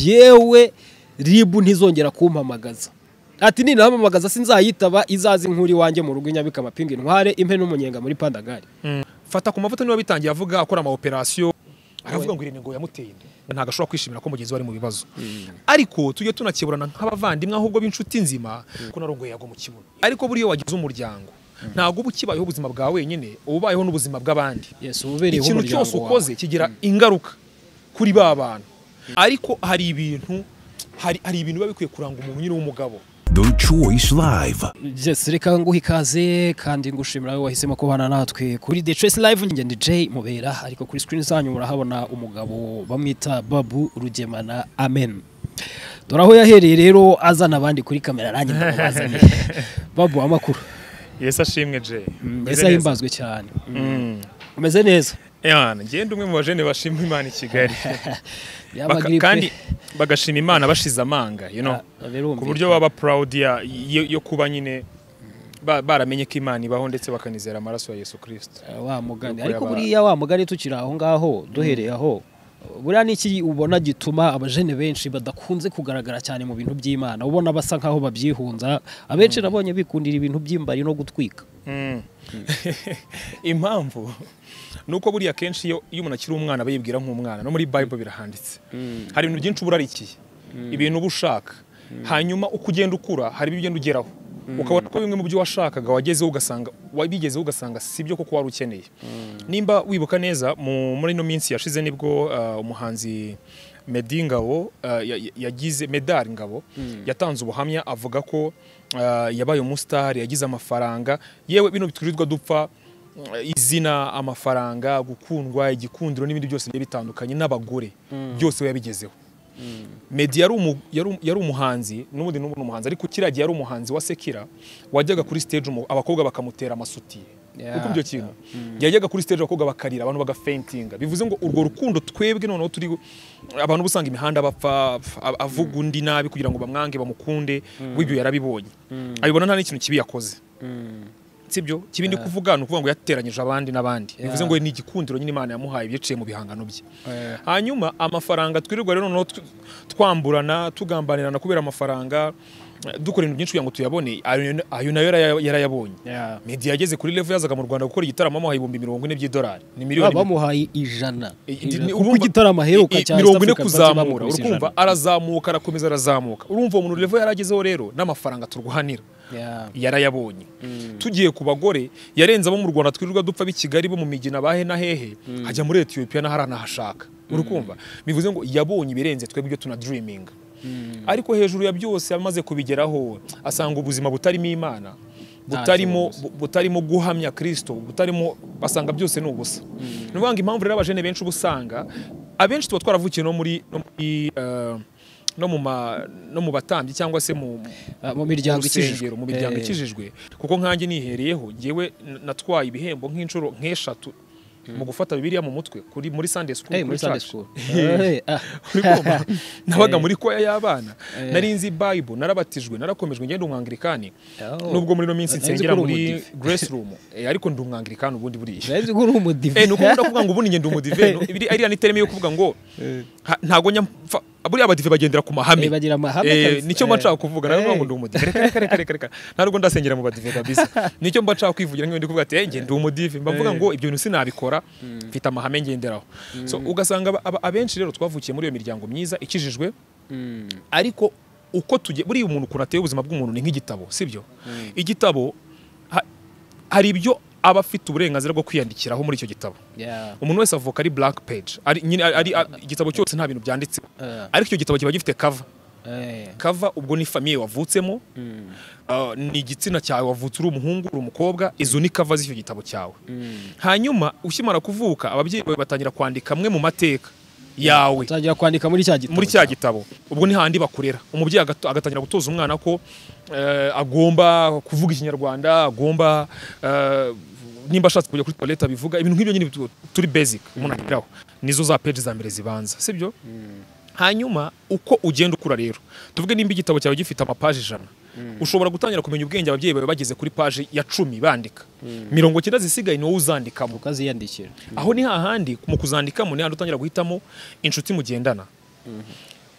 njyewe ribu ntizongera kumpamagaza ati ninahamamagaza sinzayitaba izazi nkuri wanjye mu rugo inyabika amapinga intware impe n'umunyenga muri pandagari fata ku mavuta niba bitangiye avuga akora ama operation aravuga ngo irengo yamuteye inda ntabwo ashobora kwishimira ko mugenzi we ari mu bibazo ariko tujye tunakeburana nk'abavandimwe ahubwo b'inshuti nzima ko narongoye yago mu kibuno ariko buriya wagize umuryango ntabwo uba ukibayeho ubuzima bwa wenyine uba ubayeho n'ubuzima bw'abandi yes ubereyeho ikintu umuryango cyose wawe. ukoze kigira ingaruka kuri ba bantu ariko hari ibintu hari, hari ibintu biba bikwiye kuranga umuntu nyine w'umugabo The Choice Live. Yes, reka nguha ikaze kandi ngushimira wowe wahisemo kubana natwe kuri The Choice Live njye ndi Jay Mubera ariko kuri screen zanyu murahabona umugabo bamwita Babu Rugemana Amen dore aho yahereye rero azana abandi kuri kamera nanjye ndabazanye Babu amakuru Yes ashimwe Jay. mbese ahimbazwe cyane Mm. umeze neza Yana, ngende umwe mu bajene bashima Imana i Kigali. Yaba Baka- gripe. kandi bagashima Imana bashize amanga, you know. Ah, birumvikana. Ku buryo baba proud ya yo, yo kuba nyine ba- baramenye ko Imana ibaho ndetse bakanizera amaraso ya Yesu Kristo. Eh, wa mugani Nuko ariko yaba- buriya wa mugani tukiri aho ngaho duhereye aho buriya n'iki ubona gituma abajene benshi badakunze kugaragara cyane mu bintu by'imana ubona basa nkaho babyihunza abenshi nabonye bikundira ibintu by'imbari no gutwika Mm. Impamvu nuko buriya kenshi iyo iyo umuntu akiri umwana aba yibwira nk'umwana no muri Bible birahanditse. Hari ibintu byinshi urarikiye. Ibintu uba ushaka. Hanyuma uko ugenda ukura hari ibyo ugenda ugeraho. Ukabona ko bimwe mu byo washakaga wagezeho ugasanga wabigezeho ugasanga si byo koko wari ukeneye. Nimba wibuka neza mu muri ino minsi yashize nibwo ah, umuhanzi Meddy Ngabo ah, ya- ya- yagize Medal Ngabo yatanze ubuhamya avuga ko ah, yabaye umusitari yagize amafaranga yewe bino biturirwa dupfa izina amafaranga gukundwa igikundiro n'ibindi byose bigiye bitandukanye n'abagore byose we yabigezeho Meddy yari umu- yari um- yari umuhanzi n'ubundi n'ubu ni umuhanzi ariko kiriya gihe yari umuhanzi wa sekira wajyaga kuri stage umu- abakobwa bakamutera amasutiye Yeah. uko ibyo kintu yajyaga kuri stage abakobwa bakarira abantu bagafentinga bivuze ngo urwo rukundo twebwe noneho turi abantu uba usanga imihanda bapfa ab- avuga undi nabi kugira ngo bamwange bamukunde w'ibyo yarabibonye abibona nta n'ikintu kibi yakoze sibyo kibi ndi kuvuga ni ukuvuga ngo yateranyije abandi n'abandi bivuze ngo ni igikundiro nyine imana yamuhaye biciye mu bihangano bye hanyuma amafaranga twirirwa rero noneho tw- twamburana tugambanirana kubera amafaranga eh, dukora ibintu byinshi kugira ngo tuyabone ayo- ayo nayo yaraya- yarayabonye Yeah. Meddy yageze kuri level yazaga mu Rwanda gukora igitaramo amuhaye ibihumbi mirongo ine by'idolari ni Ba- miliyoni bamuhaye ijana Ijana. kuko igitaramo aheruka i- i- cya mirongo ine East Africa Party kuzamura bamukubise urumva ijana. arazamuka arakomeza arazamuka urumva uwo muntu level yaragezeho rero n'amafaranga turwanira Yeah. yarayabonye tugiye ku bagore yarenze abo mu rwanda twirirwa dupfa b'i kigali bo mu migina bahe na hehe hajya muri etiyopiya n'ahari anahashaka uri kumva bivuze ngo yabonye ibirenze twebwe ibyo tunadiriminga ariko hejuru ya byose amaze kubigeraho asanga ubuzima butarimo imana butarimo bu- butarimo guhamya kirisito butarimo basanga byose ni ubusa ni ukuvuga ngo impamvu rero abajene benshi uba usanga abenshi tuba twaravukiye no muri no muri, eh, no mu ma- no mu batambyi cyangwa se mu Ah, mu miryango ikijijwe urusengero mu miryango Eh, ikijijwe kuko nkanjye nihereyeho ngewe n- natwaye ibihembo nk'inshuro nk'eshatu mu gufata bibiliya mu mutwe kuri muri Sunday school hey, kuri muri Sunday church. school Eh, Eh, ah. uri kumva? nabaga Eh. muri koya y'abana Eh. nari nzi bible narabatijwe narakomejwe ngende umwangilikani Oh. nubwo muri ino minsi Nari nzi nsengera ko uri muri umudive. grace room Eh, ariko ndi umwangilikani ubundi buriya Nari nzi ko uri umudive Eh, ni ukuvuga kuvuga ngo ubundi ngende umudive no- iri- ariya ni terme yo kuvuga ngo ha- ntago njya mfa- buriya abadive bagendera ku mahame Eh, bagira amahame Eh, kabisa. nicyo mba Eh. nshaka kuvuga nawe ngo ndi umudive reka reka reka reka reka nta nubwo ndasengera mu badive kabisa nicyo mba nshaka kwivugira nk'iyo ndi kuvuga ati "Eh, njye ndi umudive mba mvuga ngo ibyo bintu sinabikora mfite amahame ngenderaho so ugasanga aba- aba- abenshi rero twavukiye muri iyo miryango myiza ikijijwe ariko uko tugiye buriya umuntu ukuntu ateye ubuzima bw'umuntu ni nk'igitabo sibyo igitabo ha- hari ibyo aba afite uburenganzira bwo kwiyandikiraho muri icyo gitabo Yeah. umuntu wese avuka ari black page ari, nyine, ari, ari igitabo cyose nta bintu byanditse Eh. ariko icyo gitabo kiba gifite cover Eh. cover ubwo ni famiye wavutsemo uh, ni igitsina cyawe wavutse uri umuhungu uri umukobwa izo ni cover z'icyo gitabo cyawe hanyuma ukimara kuvuka ababyeyi bawe batangira kwandika amwe mu mateka yawe utangira kwandika muri cya gitabo muri cya gitabo ubwo ni handi bakorera umubyeyi agato- agatangira gutoza umwana ko eh, agomba kuvuga ikinyarwanda agomba eh, nimba ashatse kujya kuri toilette abivuga ibintu nk'ibyo nyine bitu- turi basic umuntu ageraho nizo za page za mbere zibanza sibyo hanyuma uko ugenda ukura rero tuvuge nimba igitabo cyawe gifite amapaje ijana ushobora gutangira kumenya ubwenge ababyeyi bawe bageze kuri paje ya cumi bandika mirongo cyenda zisigaye ni wowe uzandikamo ukaziyandikira aho ni hahandi mu kuzandikamo ni hahandi utangira guhitamo inshuti mugendana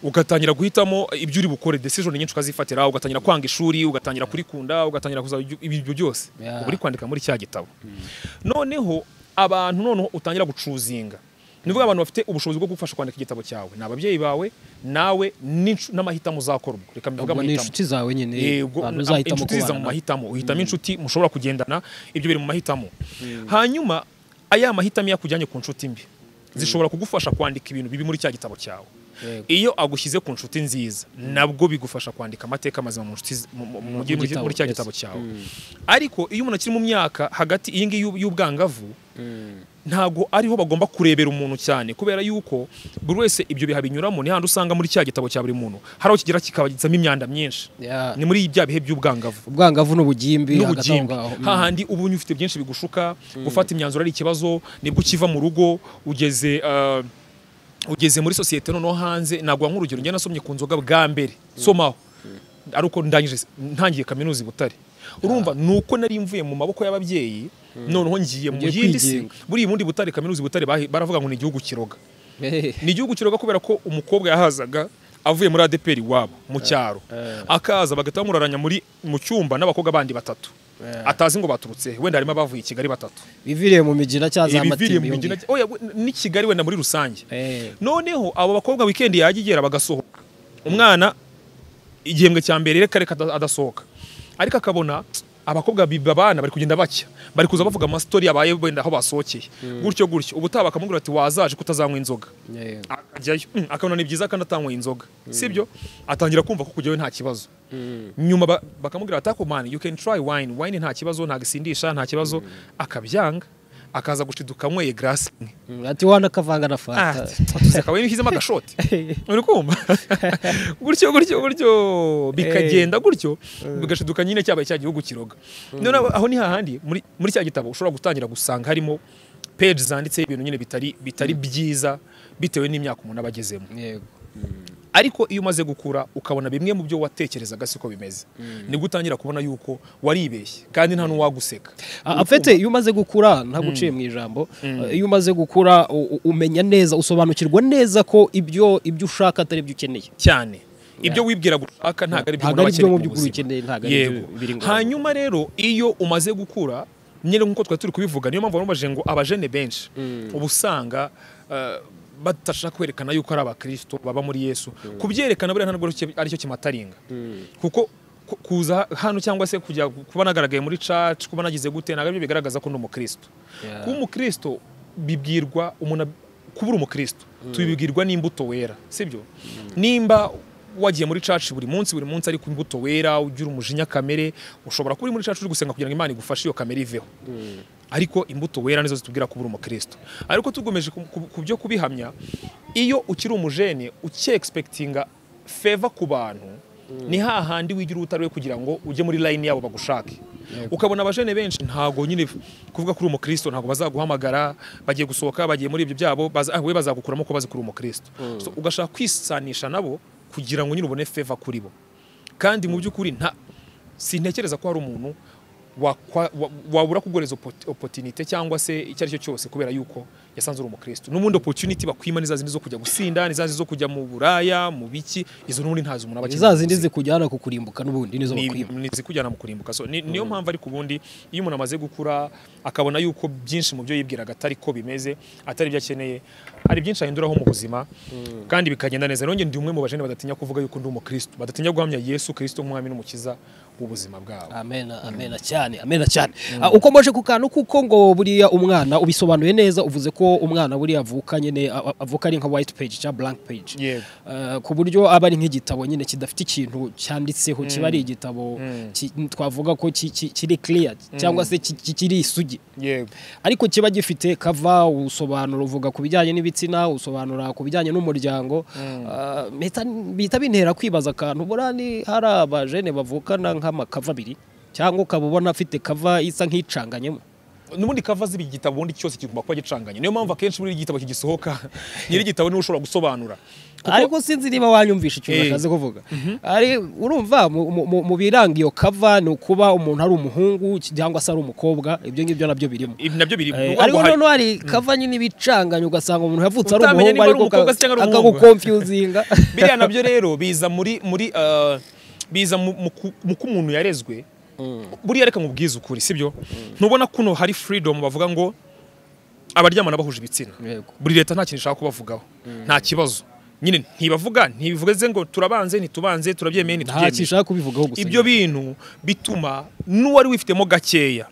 ugatangira guhitamo ibyo uri bukore decision nyinshi ukazifatira ugatangira kwanga ishuri ugatangira kurikunda ugatangira kuza ibyo byose Yeah. uba uri kwandika muri cya gitabo noneho abantu noneho utangira gucuzinga nivuga abantu bafite ubushobozi bwo gufasha kwandika igitabo cyawe ni ababyeyi bawe nawe n'incu- n'amahitamo uzakora ubwo reka mbivuge ubwo ni amahitamo inshuti zawe nyine Yego, abantu a- uzahitamo inshuti ziza mu kubana mahitamo uhitamo inshuti mushobora kugendana ibyo biri mu mahitamo hanyuma aya mahitamo iyo akujyanye ku nshuti mbi zishobora kugufasha kwandika ibintu bibi muri cya gitabo cyawe Yego. iyo agushyize ku nshuti nziza nabwo bigufasha kwandika amateka mazima mu nshuti z- mu- mu- mu- muri- gitabo, muri cya yes. gitabo cyawe ariko iyo umuntu akiri mu myaka hagati iyi ngiyi y'ub- y'ubwangavu ntago ariho bagomba kurebera umuntu cyane kubera yuko buri wese ibyo biha binyuramo ni handi usanga muri cya gitabo cya buri muntu hari aho kigera kikabagizamo imyanda myinshi Yeah. ni muri bya bihe by'ubwangavu ubwangavu n'ubugimbi hagati aho n'ubugimbi ngaho Mm. hahandi uba ufite byinshi bigushuka gufata imyanzuro ari ikibazo nibwo ukiva mu rugo ugeze ah, ugeze muri sosiyete noneho hanze naguha nk'urugero njye nasomye ku nzoga bwa mbere somaho ari uko ndangije ntangiye kaminuza i Butare urumva ni uko nari mvuye mu maboko y'ababyeyi noneho ngiye mu Ugiye yindi si kwigenga. buriya ubundi Butare kaminuza i Butare bahi- baravuga ngo ni igihugu kiroga Hey. ni igihugu kiroga kubera ko umukobwa yahazaga avuye muri adeperi iwabo mu cyaro akaza bagahita bamuraranya muri mu cyumba n'abakobwa bandi batatu atazi ngo baturutse he. wenda harimo abavuye i kigali batatu biviriye mu mijina cyangwa za ibiviriye matime mu mijyi yombi. na- oya, we- n'i kigali wenda muri rusange Eh, noneho abo bakobwa wikendi yajya igera bagasohoka umwana igihembwe cya mbere reka reka ada- adasohoka ariko akabona abakobwa babana bari kugenda bacya bari kuza bavuga amastori yabaye wenda aho basohokeye gutyo gutyo ubutaha bakamubwira ati wazaje kutazanywa inzoga yego. akajyayo Mm, akabona ni byiza kandi atanyweye inzoga sibyo atangira kumva ko kujyayo nta kibazo nyuma ba- bakamubwira bati "Ako man you can try wine wine nta kibazo nta gisindisha nta kibazo akabyanga akaza gushiduka anyweye glass imwe Mm, ati wana kavanga na fanta atuseka we nishyizemo agashoti uri kumva gutyo gutyo gutyo bikagenda gutyo bigashiduka nyine cyabaye cya gihugu kiroga none aho- aho ni hahandi muri muri cya gitabo ushobora gutangira gusanga harimo peji zanditseho ibintu nyine bitari bitari byiza bitewe n'imyaka umuntu aba agezemo yego ariko iyo umaze gukura ukabona bimwe mu byo watekerezaga siko bimeze nibwo utangira kubona yuko waribeshye kandi nta n'uwaguseka A- afete iyo umaze gukura ntaguciye mu ijambo eh, iyo umaze gukura u- u- umenya neza usobanukirwa neza ko ibyo ibyo ushaka atari byo ukeneye cyane ibyo wibwira gushaka ntabwo ari Ntabwo umuntu aba ari byo mu akeneye mu by'ukuri buzima. ukeneye, ntabwo ari Yego. byo biri ngombwa. hanyuma rero iyo umaze gukura nyine nk'uko twari turi kubivuga niyo mpamvu bamubaje ngo abajene benshi uba usanga eh, badashaka kwerekana yuko ari abakristo baba muri yesu kubyerekana buriya ntabwo aricyo- aricyo kimataringa kuko ku- kuza hano cyangwa se kujya kuba nagaragaye muri church kuba nagize gute ntabwo aribyo bigaragaza ko ndi umukristo Yeah. kuba umukristo bibwirwa umuntu ab- kuba uri umukristo tubibwirwa n'imbuto wera sibyo nimba wagiye muri church buri munsi buri munsi ariko imbuto wera ugira umujinya kamere ushobora kuba uri muri church uri gusenga kugira ngo imana igufashe iyo kamere iveho ariko imbuto wera nizo zitubwira ko uri umukristo ariko tugomeje ku- ku ku byo kubihamya iyo ukiri umujene ucye expectinga feva ku bantu ni hahandi wigira utari we kugira ngo ujye muri line yabo bagushake ukabona abajene benshi ntago nyine kuvuga kuri umukristo ntago bazaguhamagara bagiye gusohoka bagiye muri ibyo byabo baza, ah, we bazagukuramo ko bazi kuri umukristo so, ugashaka kwisanisha nabo kugira ngo nyine ubone feva kuri bo kandi mu by'ukuri nta sintekereza ko hari umuntu wakwa- wa- wabura kuguhereza oppo- opportunity cyangwa se icyo ari cyo cyose kubera yuko yasanze uri umukristo n'ubundi opportunity bakwima ni za zindi zo kujya gusinda ni za zindi zo kujya mu buraya mu biki izo n'ubundi ntazi umuntu aba akeneye za zindi kuziga zikujyana ku kurimbuka n'ubundi nizo ni- bakwiba ni zikujyana mu kurimbuka so ni- niyo mpamvu ariko ubundi iyo umuntu amaze gukura akabona yuko byinshi mu byo yibwiraga atari ko bimeze atari ibyo akeneye hari byinshi ahinduraho mu buzima kandi bikagenda neza nanjye ndi umwe mu bajene badatinya kuvuga yuko ndi umukristo badatinya guhamya yesu kristo nk'umwami n'umukiza w'ubuzima bwabo amena amena cyane amena cyane Ah, uko moje ku kantu kuko ngo buriya umwana ubisobanuye neza uvuze ko umwana buriya avuka nyine a- a- avuka ari nka white page cyangwa blank page Yego. Ah, ku buryo aba ari nk'igitabo nyine kidafite ikintu cyanditseho kiba ari igitabo ki- twavuga ko ki- ki- kiri clear cyangwa se ki- ki- kiri isugi yego ariko kiba gifite kava usobanura uvuga ku bijyanye n'ibitsina usobanura ku bijyanye n'umuryango Ah, mpita- bihita bintera kwibaza akantu buriya ni hari abajene bavukana nk'amakava abiri cyangwa ukaba ubona afite kava isa nk'icanganyemo n'ubundi kava z'ibi gitabo ubundi cyose kigomba kuba gicanganye niyo mpamvu akenshi buri gitabo kigisohoka nyiri igitabo niwe ushobora gusobanura ariko sinzi niba wanyumvisha ikintu Eh. nashakaze kuvuga ari urumva mu- mu- mu- mu biranga iyo kava ni ukuba umuntu ari umuhungu cyangwa se ari umukobwa ibyo ngibyo nabyo birimo ibi nabyo biri Eh, n'ubwo ariko hari- noneho hari kava nyine ibicanganye ugasanga umuntu yavutse ari Utamenya umuhungu niba ari ariko umukobwa se cyangwa ari umuhungu. akagukonfyuzinga biriya nabyo rero biza muri muri eh, biza mu- mu ku- mu ko umuntu yarezwe buriya reka mubwize ukuri sibyo ntubona kuno hari freedom bavuga ngo abaryamana bahuje ibitsina Yego. buri leta nta kintu ishaka kubavugaho nta kibazo nyine ntibavuga ntibivuze ngo turabanze ntitubanze turabyemeye nta ntitubyemeye kishaka kubivugaho gusa ibyo bintu bituma n'uwari wifitemo gakeya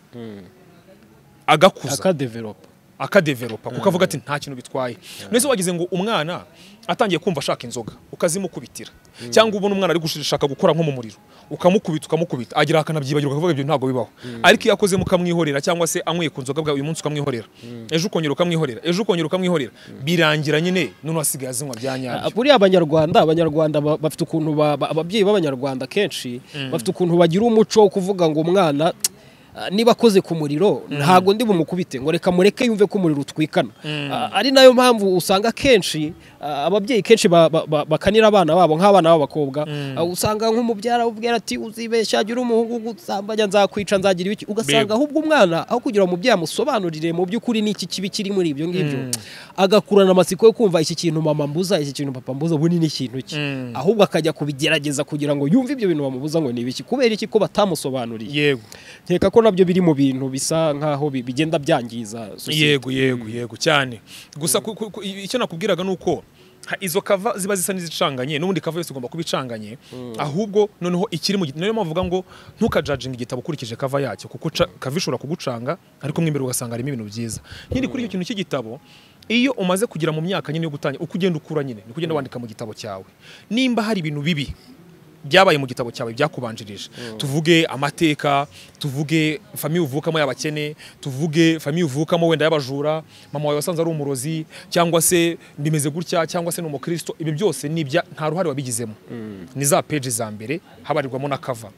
agakuza akadevelopa akadevelopa kuko avuga ati nta kintu bitwaye mbese wagize ngo umwana atangiye kumva ashaka inzoga ukazimukubitira cyangwa ubona umwana ari gushaka gukora nko mu muriro ukamukubita ukamukubita agira akanabyibagirwa akavuga ibyo ntabwo bibaho ariko iyo akoze mukamwihorera cyangwa se anyweye ku nzoga bwa uyu munsi ukamwihorera ejo ukongera ukamwihorera ejo ukongera ukamwihorera birangira nyine none wasigaye azinywa bya nyabyo buriya abanyarwanda abanyarwanda ba- bafite ukuntu ba- ba- ababyeyi b'abanyarwanda kenshi bafite ukuntu bagira umuco wo kuvuga ngo umwana ah, niba akoze ku muriro ntabwo ndi bumukubite ngo reka mureke yumve ko umuriro utwikana Ah, ari nayo mpamvu usanga kenshi ah, ababyeyi kenshi ba- ba- ba- bakanira abana babo nk'abana b'abakobwa Ah, usanga nk'umubyara ubwira ati uzibeshya gira umuhungu gusambanya nzakwica nzagira ibiki ugasanga Bego. ahubwo umwana aho kugira ngo umubyeyi amusobanurire mu by'ukuri ni iki kibi kiri muri ibyo ngibyo agakurana amatsiko yo kumva iki kintu mama mbuza iki kintu papa mbuza ubu ni n'ikintu cye Mm. ahubwo akajya kubigerageza kugira ngo yumve ibyo bintu bamubuza ngo ni ibiki kubera iki ko batamusobanuriye yego nkeka ko nabyo biri mu bintu bisa nk'aho bi- bigenda byangiza sosiyete yego yego yego cyane gusa ku- ku- ku- icyo nakubwiraga ni uko ha- izo kava ziba zisa n'izicanganye n'ubundi kava yose igomba kuba icanganye ahubwo noneho ikiri mu gitabo niyo mpamvu uvuga ngo ntukajajinga igitabo ukurikije kava yacyo kuko ca- kava ishobora kugucanga ariko mo imbere ugasanga harimo ibintu byiza nyine kuri icyo kintu cy'igitabo iyo umaze kugera mu myaka nyine yo gutangira uko ugenda ukura nyine niko ugenda wandika mu gitabo cyawe nimba hari ibintu bibi byabaye mu gitabo cyawe byakubanjirije tuvuge amateka tuvuge famiye uvukamo y'abakene tuvuge famiye uvukamo wenda y'abajura mama wawe wasanze ari umurozi cyangwa se bimeze gutya cyangwa se ni umukristo ibi byose ni ibya nta ruhare wabigizemo ni za peji za mbere habarirwamo na kava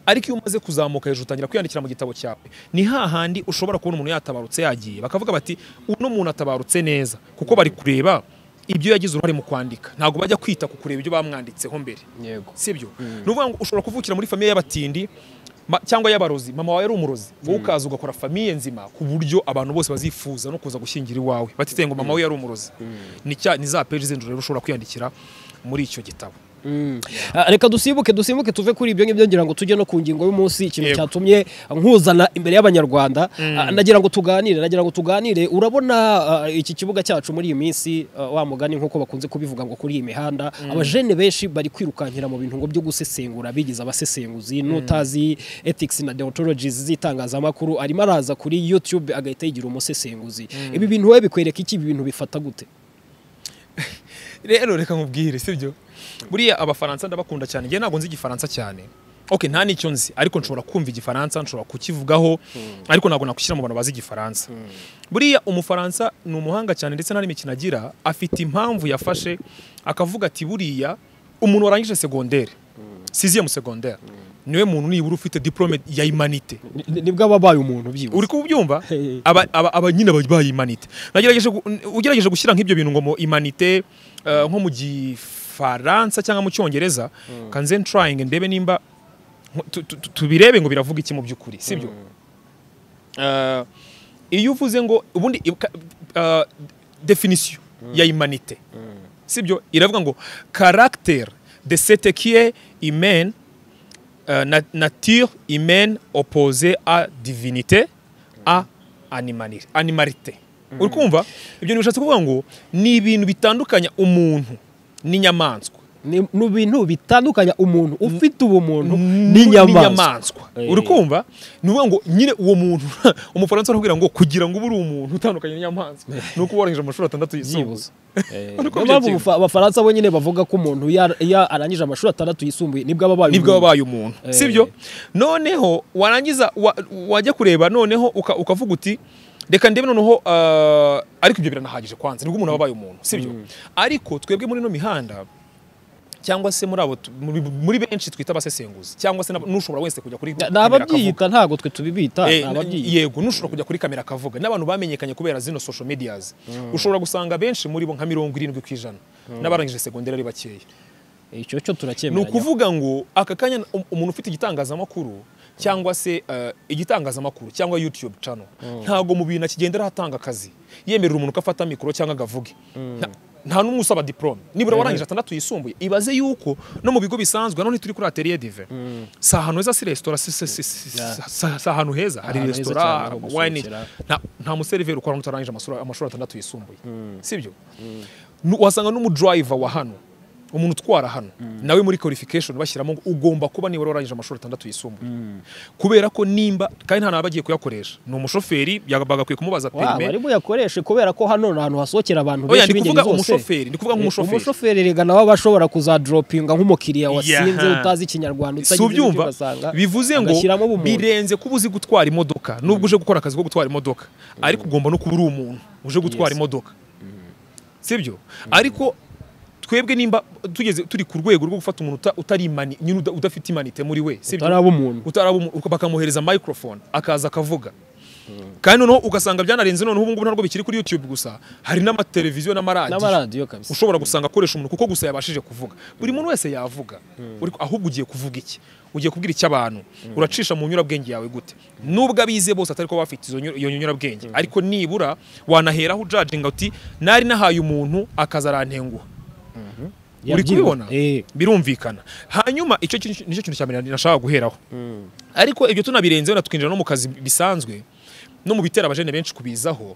ariko iyo umaze kuzamuka hejuru utangira kwiyandikira mu gitabo cyawe ni hahandi ushobora kubona umuntu yatabarutse yagiye bakavuga bati uno muntu atabarutse neza kuko bari kureba ibyo yagize uruhare mu kwandika ntabwo bajya kwita ku kureba ibyo bamwanditseho mbere yego sibyo ni ukuvuga ngo ushobora kuvukira muri famiye y'abatindi ma- cyangwa y'abarozi mama wawe ari umurozi wowe ukaza ugakora famiye nzima ku buryo abantu bose bazifuza no kuza gushyingira iwawe batite ngo mama we yari umurozi ni cya- ni za peji z'injoro rero ushobora kwiyandikira muri icyo gitabo Ah, reka dusimbuke dusimbuke tuve kuri ibyo ngibyo ngira ngo tujye no ku ngingo y'umunsi ikintu Yego. cyatumye nkuzana imbere y'abanyarwanda Ah, nagira ngo tuganire nagira ngo tuganire urabona ah, iki kibuga cyacu muri iyi minsi ah, wa mugani nk'uko bakunze kubivuga ngo kuri iyi mihanda abajene benshi bari kwirukankira mu bintu ngo byo gusesengura bigize abasesenguzi n'utazi ethics na deontologies z'itangazamakuru arimo araza kuri youtube agahita yigira umusesenguzi ibi bintu wowe bikwereka iki ibi bintu bifata gute rero reka nkubwire sibyo buriya abafaransa ndabakunda cyane njye ntabwo nzi igifaransa cyane ok nta n'icyo nzi ariko nshobora kumva igifaransa nshobora kukivugaho ariko ntabwo nakushyira mu bantu bazi igifaransa buriya umufaransa ni umuhanga cyane ndetse nta n'imikino agira afite impamvu yafashe akavuga ati buriya umuntu warangije segondere siziye mu segondere niwe muntu nibura ufite diplome ya imanite Ni- nibwo aba abaye umuntu byibuze uri kubyumva Hey. aba, aba, aba nyine babaye imanite nagerageje gu- n- ugerageje gushyira nk'ibyo bintu ngo mu imanite eh, nko mu gifaransa cyangwa mu cyongereza kanze trying ndebe nimba nko- tu- tu- tu- tubirebe ngo biravuga iki mu by'ukuri sibyo Eh, iyo uvuze ngo ubundi i- ka- eh, definition ya imanite sibyo iravuga ngo caractère de cette qui est humaine euh, na- nature humaine opposée à divinité à animali- animalité uri kumva ibyo ntibishatse kuvuga ngo ni ibintu bitandukanya umuntu n'inyamaswa ni ni ibintu bitandukanya umuntu ufite ubumuntu Nu- n'inyamaswa Eh. uri kumva ni ukuvuga ngo nyine uwo muntu umufaransa arakubwira ngo kugira ngo ube uri umuntu utandukanye n'inyamaswa ni uko warangije amashuri atandatu yisumbuye byibuze Uri niyo kumva mpamvu ibyo kintu? Abafa- abafaransa bo nyine bavuga ko umuntu iyo- iyo arangije amashuri atandatu yisumbuye nibwo aba abaye nibwo umuntu. wabaye umuntu Eh. sibyo noneho warangiza wa- wajya kureba noneho uka- ukavuga uti reka ndebe noneho ah, ariko ibyo biranahagije kwanza nibwo umuntu aba abaye umuntu sibyo ariko twebwe muri ino mihanda cyangwa se muri abo tu- muri- muri benshi twita abasesenguzi cyangwa se n'ab- n'ushobora wese kujya kuri ni kamera akavuga. ababyiyita ntabwo twe tubibita Eh, ni ababyiyita yego n'ushobora kujya kuri kamera akavuga n'abantu bamenyekanye kubera zino social medias ushobora gusanga benshi muri bo nka mirongo irindwi ku ijana n'abarangije segonderi ari bakeya icyo cyo ni turakemera ukuvuga ngo aka kanya um- umuntu ufite igitangazamakuru cyangwa se eh, igitangazamakuru cyangwa youtube channel ntago mu bintu akigendera hatanga akazi yemerera umuntu ko afata mikoro cyangwa agavuge Nta- nta n'umwe usaba diplome nibura warangije atandatu yisumbuye ibaze yuko no mu bigo bisanzwe hano turi kuri atelier dive si ahantu heza si resitora si- si- si- si- si si ahantu heza hari Ahantu heza cyane resitora ho wine gusohokera. nta- nta museriveri ukora utarangije amashuri amashuri atandatu yisumbuye sibyo Nu- wasanga n'umudriver wa hano umuntu utwara hano nawe muri qualification bashyiramo ngo ugomba kuba nibura warangije amashuri atandatu yisumbuye kubera ko nimba kandi nta n'abagiye kuyakoresha ni umushoferi yaba- bagakwiye kumubaza waba perime ari buyakoreshe kubera ko hano ni ahantu hasohokera abantu oya benshi ndi b'ingeri kuvuga zose umushoferi ndi kuvuga nk'umushoferi umushoferi rega nawe aba ashobora kuzadoropinga nk'umukiriya wasinze Yaha. utazi ikinyarwanda utagize si ibyo ubyumva ugasanga bivuze ngo agashyiramo ubumuntu. birenze kuba uzi gutwara imodoka nubwo uje gukora akazi ko gutwara imodoka ariko ugomba no kuba uri umuntu uje gutwara Yes. imodoka sibyo ariko twebwe nimba tugeze turi ku rwego rwo gufata umuntu uta- utari imani nyine uda- udafite imanite muri we sibyo utaraba umuntu utaraba umu- uka- bakamuhereza microphone akaza akavuga kandi noneho ugasanga byanarenze noneho ubu ngubu ntabwo bikiri kuri YouTube gusa hari n'amateleviziyo n'amaradiyo n'amaradiyo kabisa ushobora gusanga akoresha umuntu kuko gusa yabashije kuvuga buri muntu wese yavuga Uri- ahubwo ugiye kuvuga iki ugiye kubwira icy'abantu uracisha mu nyurabwenge yawe gute nubwo abize bose atari ko bafite izo nyu- iyo nyurabwenge ariko nibura wanaheraho ujajinga uti nari nahaye umuntu akaza arantenguha uri Yabyibona. kubibona Eh. birumvikana hanyuma icyo kin- nicyo kintu cya mbere nashaka guheraho ariko ibyo tunabirenzeho na tukinjira no mu kazi bisanzwe no mu bitera abajene benshi kubizaho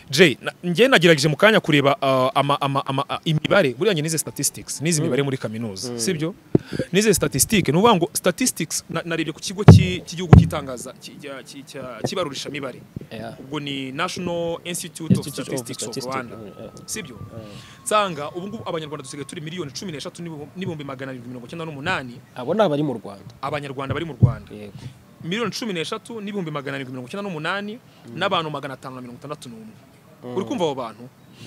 Jay, na- njye nagerageje mu kanya kureba uh, ama, ama, ama, a- imibare buriya njye nize statistics nize imibare muri kaminuza sibyo nize statistics ni ukuvuga ngo statistics na- narebye ku kigo cy'i- cy'igihugu cy'itangaza cy- cya- cy- cya- cy'ibarurishamibare Yeah. ubwo ni national institute of Institute of statistics of Statistics, rwanda yeah. sibyo nsanga ubu ngubu abanyarwanda dusigaye turi miliyoni cumi n'eshatu n'ibihu- n'ibihumbi magana arindwi mirongo icyenda n'umunani abo ni abari mu rwanda abanyarwanda bari mu rwanda yego miliyoni cumi n'eshatu n'ibihumbi magana arindwi mirongo icyenda n'umunani n'abantu magana atanu na mirongo itandatu n'umwe uri kumva abo bantu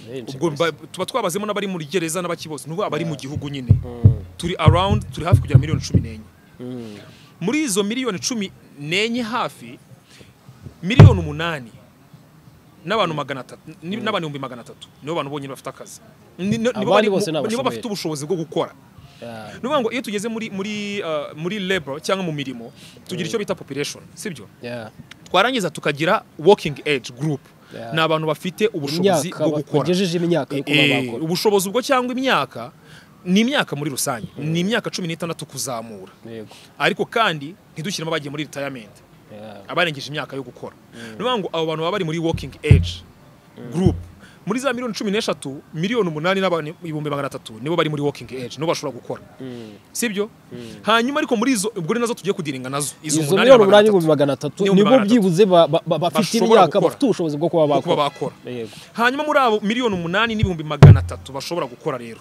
Benshi ubwo mba- tuba twabazemo n'abari muri gereza n'abaki bose n'ubu abari mu gihugu nyine turi around turi hafi kugera miliyoni cumi n'enye muri izo miliyoni cumi n'enye hafi miliyoni umunani n'abantu magana atatu ni- n'abantu ibihumbi magana atatu nibo bantu bonyine bafite akazi Ni- ni- nibo Abandi bari- bose ni nibo bafite abashomeri. ubushobozi bwo gukora Yeah. ni ukuvuga ngo iyo tugeze muri muri uh, muri labor cyangwa mu mirimo tugira icyo bita population sibyo Yeah. twarangiza tukagira working age group Yeah. ni abantu bafite ubushobozi Imyaka bwo ba- gukora bagejeje imyaka yo kuba Eh, bakora ubushobozi ubwo cyangwa imyaka ni imyaka muri rusange ni imyaka cumi n'itandatu kuzamura yego ariko kandi ntidushyiremo abagiye muri retirement Yeah. abarengeje imyaka yo gukora ni ukuvuga ngo abo bantu baba bari muri working age group muri za miliyoni cumi n'eshatu miliyoni umunani n'abantu ibihumbi magana atatu nibo bari muri working age nibo bashobora gukora sibyo hanyuma ariko muri izo ubwo ni nazo tugiye kudiringa nazo izo izo umunani miliyoni magana umunani atatu n'ibihumbi magana atatu N'ibihumbi nibo magana atatu. byibuze ba- ba- ba- bafite Bashobora imyaka gukora. bafite ubushobozi bwo kuba kuba bakora bakora yego hanyuma muri abo miliyoni umunani n'ibihumbi magana atatu bashobora gukora rero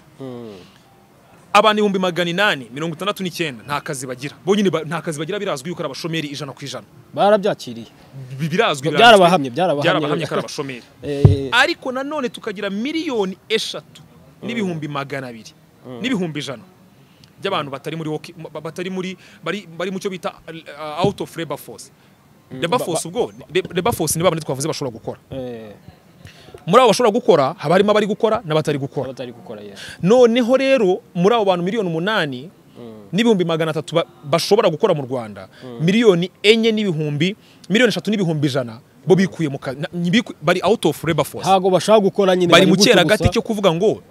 abantu ibihumbi magana inani mirongo itandatu n'icyenda nta kazi bagira bonyine ba- nta kazi bagira birazwi yuko ari abashomeri ijana ku ijana barabyakiriye Bi- birazwi birazwi. byarabahamye byarabahamye byarabahamye ko ari abashomeri Eh, ariko nanone tukagira miliyoni eshatu n'ibihumbi magana abiri n'ibihumbi ijana by'abantu batari muri woki- ba- batari muri bari bari mu cyo bita uh, out of labor force labor force ubwo labor force ni babandi twavuze bashobora gukora eh, muri abo bashobora gukora haba harimo abari gukora n'abatari gukora abatari gukora yego noneho rero muri abo bantu miliyoni umunani n'ibihumbi magana atatu ba- bashobora gukora mu rwanda miliyoni enye n'ibihumbi miliyoni eshatu n'ibihumbi ijana bo bikuye mu ka- na- biku- bari out of labor force ntabwo bashaka gukora nyine bari mu gutyo cyeragati gusa. cyo kuvuga ngo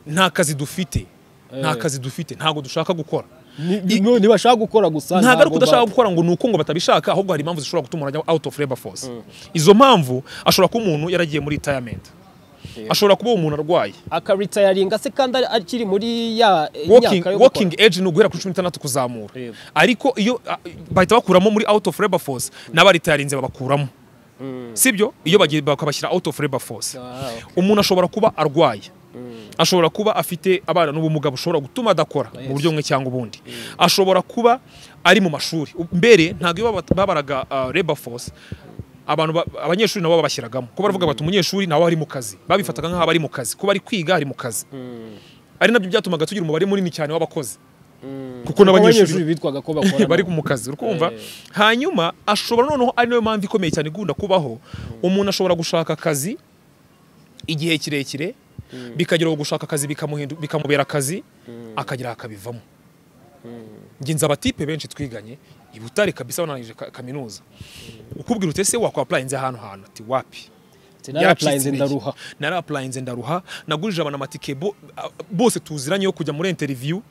nta kazi dufite nta kazi dufite ntabwo dushaka gukora Ni- ni- no, ntibashaka gukora gusa ntabwo ari ntabwo ukudashaka ba- gukora ngo ni uko ngo batabishaka ahubwo hari impamvu zishobora gutuma umuntu ajya out of labor force izo mpamvu ashobora kuba umuntu yaragiye muri retirement ashobora kuba umuntu arwaye akaritayaringa se kandi ari- akiri muri ya eh, walking, imyaka yo walking gukora age ni uguhera kuri cumi n'itandatu kuzamura Yego. ariko iyo ah, bahita bakuramo muri out of labor force n'abaritayarinze babakuramo sibyo iyo bagiye bakabashyira out of labor force Ah, okay. umuntu ashobora kuba arwaye ashobora kuba afite abana n'ubumuga bushobora gutuma adakora mu buryo bumwe cyangwa ubundi ashobora kuba ari mu mashuri U- mbere ntabwo iyo baba- babaraga ah, labor force abantu ba- abanyeshuri nabo babashyiragamo ko baravuga bati umunyeshuri nawe ari mu kazi babifataga nk'aho aba ari mu kazi kuba ari kwiga ari mu kazi ari nabyo byatumaga tugira umubare munini cyane w'abakozi kuko abanyeshuri n'abanyeshuri bitwaga ko bakora bari mu kazi urumva hanyuma ashobora noneho ari nayo mpamvu ikomeye cyane igunda kubaho umuntu ashobora gushaka akazi igihe kirekire bikagera aho gushaka akazi bikamuhindu- bikamubera akazi akagira akabivamo njye nzi abatipe benshi twiganye i butare kabisa banarangije ka- kaminuza ukubwira utese wakwapurayinze ahantu hantu ati wapi narapurayinze Yaracitse intege. ndaruha narapurayinze ndaruha nagurije abantu amatike bo- a- bose tuziranye yo kujya muri interiviyu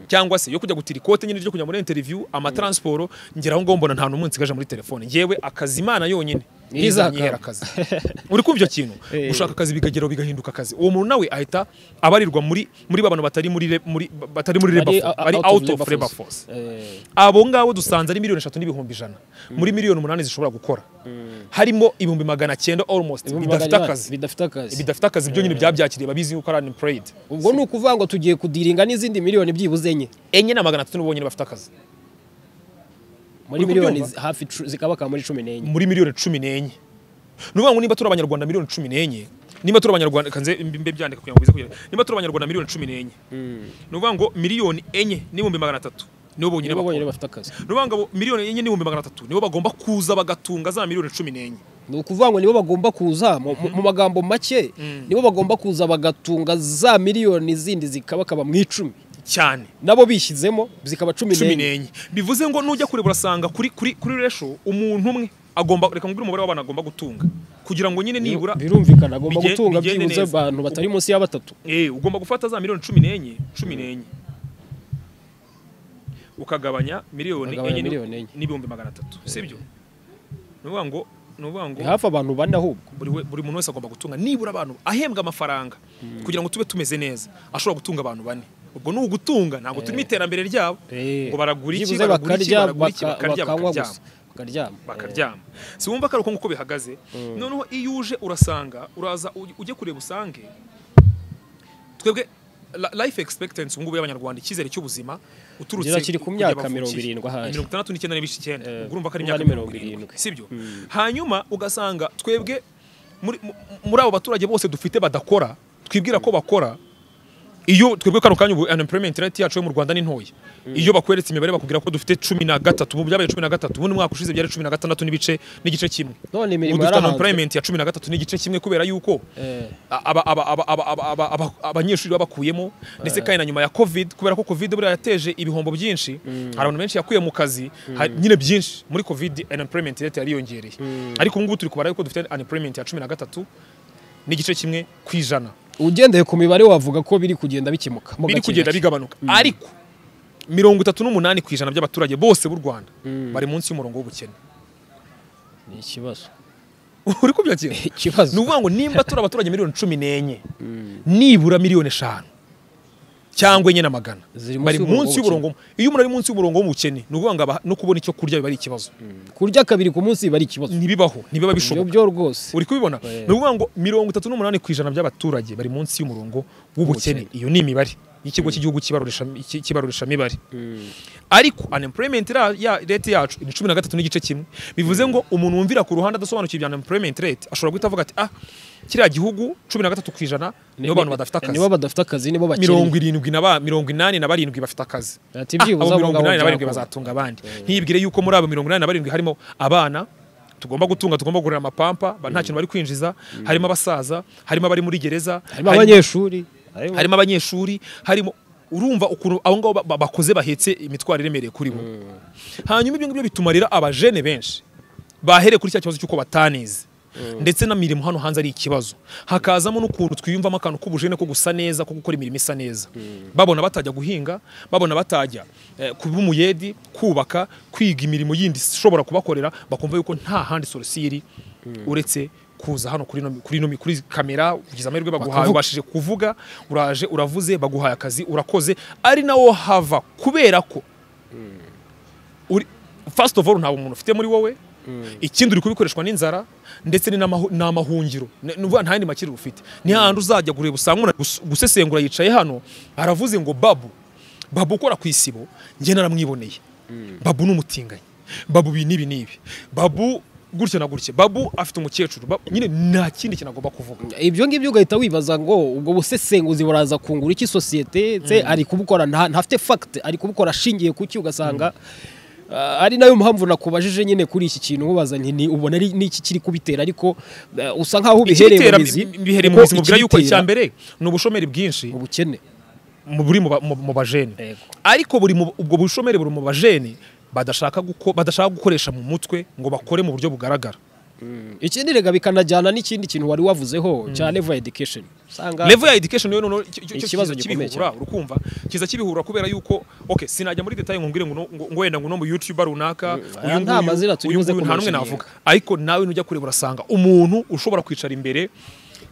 cyangwa se yo kujya gutira ikote nyine ryo kujya muri interiviyu amataransiporo ngera aho ngaho mbona nta n'umunsi gaje muri telefone ngewe akazi imana yonyine Ntizakaba. ntizanyihera akazi uri kumva icyo kintu Eh. gushaka akazi bikageraho bigahinduka akazi uwo muntu nawe ahita abarirwa muri muri ba bantu batari muri re- muri batari muri labor force, bari out of labor force Eh, abo ngabo dusanze ari miliyoni eshatu n'ibihumbi ijana muri miliyoni umunani zishobora gukora harimo ibihumbi magana cyenda almost ibihumbi bidafite magana akazi bidafite akazi bidafite akazi byo nyine byabyakiriye babizi yuko ari unemployed ubwo ni ukuvuga ngo tugiye kudiringa n'izindi miliyoni byibuze enye enye na magana atatu nibo bonyine bafite akazi muri Uri miliyoni kubyumva? hafi cu- zikabaka muri cumi n'enye muri miliyoni cumi n'enye ni ukuvuga ngo niba turi abanyarwanda miliyoni cumi n'enye niba turi abanyarwanda kanze mbe byandika kugira ngo bize kugira niba turi abanyarwanda miliyoni cumi n'enye ni ukuvuga ngo miliyoni enye n'ibihumbi magana atatu nibo bonyine nibo bonyine bakora bafite akazi ni ukuvuga ngo miliyoni enye n'ibihumbi magana atatu nibo bagomba kuza bagatunga za miliyoni cumi n'enye ni ukuvuga ngo nibo bagomba kuza mu- mu mu magambo make nibo bagomba kuza bagatunga za miliyoni zindi zikabakaba mu icumi cyane nabo bishyizemo zikaba cumi cumi n'enye n'enye bivuze ngo nujya kureba urasanga kuri kuri kuri resho umuntu umwe agomba reka ngubwire umubare w'abantu agomba gutunga kugira ngo nyine nibura birumvikana agomba Bigende- gutunga bigende byibuze neza. abantu batari munsi ya batatu eh ugomba gufata za miliyoni cumi n'enye cumi n'enye ukagabanya miliyoni Ukagabanya enye miliyoni enye. ni- n'ibihumbi magana atatu sibyo ni ukuvuga ngo ni ukuvuga ngo ni hafi abantu bane ahubwo buri we- buri muntu wese agomba gutunga nibura abantu ahembwa amafaranga kugira ngo tube tumeze neza ashobora gutunga abantu bane ubwo ni ugutunga ntabwo turimo iterambere ryabo Eh, ngo baragura iki byibuze baragura iki bakarya baragura iki baka- bakarya bakanywa bakaryama gusa bakaryama bakaryama si wumva ko ari uko nguko bihagaze noneho iyo uje urasanga uraza uj- ujye kureba usange twebwe la- life expectancy ubungubu y'abanyarwanda icyizere cy'ubuzima uturutse Kugera kiri ku kugera myaka bavukiye. mirongo irindwi ahaye. mirongo itandatu n'icyenda n'ibice icyenda Eh, ubwo urumva ko urumva ari imyaka ni mirongo mirongo irindwi irindwi. sibyo hanyuma ugasanga twebwe muri mu- muri abo baturage bose dufite badakora twibwira ko bakora iyo twebwe kano kanya ubu unemployment rate yacu yo mu Rwanda ni ntoya iyo bakweretse imibare bakubwira ko dufite cumi na gatatu ubu byabaye cumi na gatatu ubundi umwaka ushize byari cumi na gatandatu n'ibice n'igice kimwe none ubu imirimo dufite yarahanzwe unemployment ya cumi na gatatu n'igice kimwe kubera yuko Eh, aba- aba- aba- aba- aba- aba- aba- abanyeshuri babakuyemo ndetse kandi na nyuma ya covid kubera ko covid buriya yateje ibihombo byinshi hari abantu benshi yakuye mu kazi hari- nyine byinshi muri covid unemployment rate yariyongereye ariko ubu ngubu turi kubara yuko dufite unemployment ya cumi na gatatu n'igice kimwe ku ijana ugendeye ku mibare wavuga ko biri kugenda bikemuka mo biri gake kugenda gake. bigabanuka ariko mirongo itatu n'umunani ku ijana by'abaturage bose b'u rwanda bari munsi y'umurongo w'ubukene ni ikibazo uri kubyo kintu ikibazo ni ukuvuga ngo nimba turi abaturage miliyoni cumi n'enye nibura miliyoni eshanu cyangwa enye na magana Ziri munsi bari y'umurongo munsi y'umurongo iyo umuntu ari munsi y'umurongo w'ubukene ni ukuvuga ngo aba- no kubona icyo kurya biba ari ikibazo kurya kabiri ku munsi biba ari ikibazo ntibibaho ntibiba ibyo bishoboka byo rwose uri kubibona Eh. ni ukuvuga ngo mirongo itatu n'umunani ku ijana by'abaturage bari munsi y'umurongo w'ubukene iyo ni imibare y'ikigo cy'igihugu cy'ibarurisha- cy'i- cy'ibarurishamibare ariko unemployment ra- ya- rate yacu ni cumi na gatatu n'igice kimwe bivuze ngo umuntu wumvira ku ruhande adasobanukiwe ibya unemployment rate ashobora guhita avuga ati ah kiriya gihugu cumi na gatatu ku ijana nibo abantu badafite akazi nibo badafite akazi nibo bakennye mirongo irindwi na ba mirongo inani na barindwi bafite akazi Ati Ah, byibuze abo abo mirongo ngabo inani na barindwi byakora. bazatunga abandi ntibwire yuko muri abo mirongo inani na barindwi harimo abana tugomba gutunga tugomba kugurira amapampa ba- nta kintu bari kwinjiza harimo abasaza harimo abari muri gereza harimo abanyeshuri harimo- harimo abanyeshuri harimo urumva ukuntu abo ngabo ba- ba- bakoze bahetse imitwaro iremereye kuri bo hanyuma ibyo ngibyo bituma rero abajene benshi bahereye kuri cya kibazo cy'uko batanize ndetse n'imirimo hano hanze ari ikibazo hakazamo n'ukuntu twiyumvamo akantu k'ubujene ko gusa neza ko gukora imirimo isa neza babona batajya guhinga babona batajya eh, kuba umuyedi kubaka kwiga imirimo yindi ishobora kubakorera bakumva yuko nta handi solution iri uretse kuza hano kuri ino kuri ino kuri kamera ugize amahirwe baguhaye Bakavuga. ubashije kuvuga uraje uravuze baguhaye akazi urakoze ari nawo hava kubera ko uri first of all ntabwo umuntu ufite muri wowe ikindi uri kubikoreshwa n'inzara ndetse ni n'amahu- ni amahungiro Ni- ni ukuvuga nta yandi makiriro ufite ni hahandi uzajya kureba usanga umuntu ari gus- gusesengura yicaye hano aravuze ngo babu babu ukora ku isibo njye naramwiboneye babu ni umutinganyi babu ibi n'ibi n'ibi babu gutya na gutya babu afite umukecuru Ba- nyine nta kindi kintu agomba kuvuga ibyo ngibyo ugahita wibaza ngo ubwo busesenguzi buraza kungura iki sosiyete se ari kubukora nta- ntafite fagite ari kubukora ashingiye ku ki ugasanga ah, ari nayo mpamvu nakubajije nyine kuri iki kintu ubaza nti ni- ubona ari- ni iki kiri kubitera ariko eh, usa nk'aho ubihereye Ikibitera- mu mizi bihereye mu kuko mizi mubwira yuko ikibitera icya mbere ni ubushomeri bwinshi ubukene mu- buri mu ba- mu mu bajene Yego. ariko buri mu- ubwo bushomeri buri mu bajene badashaka guko- badashaka gukoresha mu mutwe ngo bakore mu buryo bugaragara ikindi rega bikanajyana n'ikindi kintu wari wavuzeho cya level education usanga level ya education yo noneho icyo- icyo Ikibazo kiza gikomeye kibihura urukumva kiza kibihura kubera yuko okay sinajya muri detail ngo ngire ngo no- ngo ngo wenda ngo no mu YouTube runaka aya nta mazina tunyuze ku nta numwe mashini. navuga ariko nawe nujya kureba urasanga umuntu ushobora kwicara imbere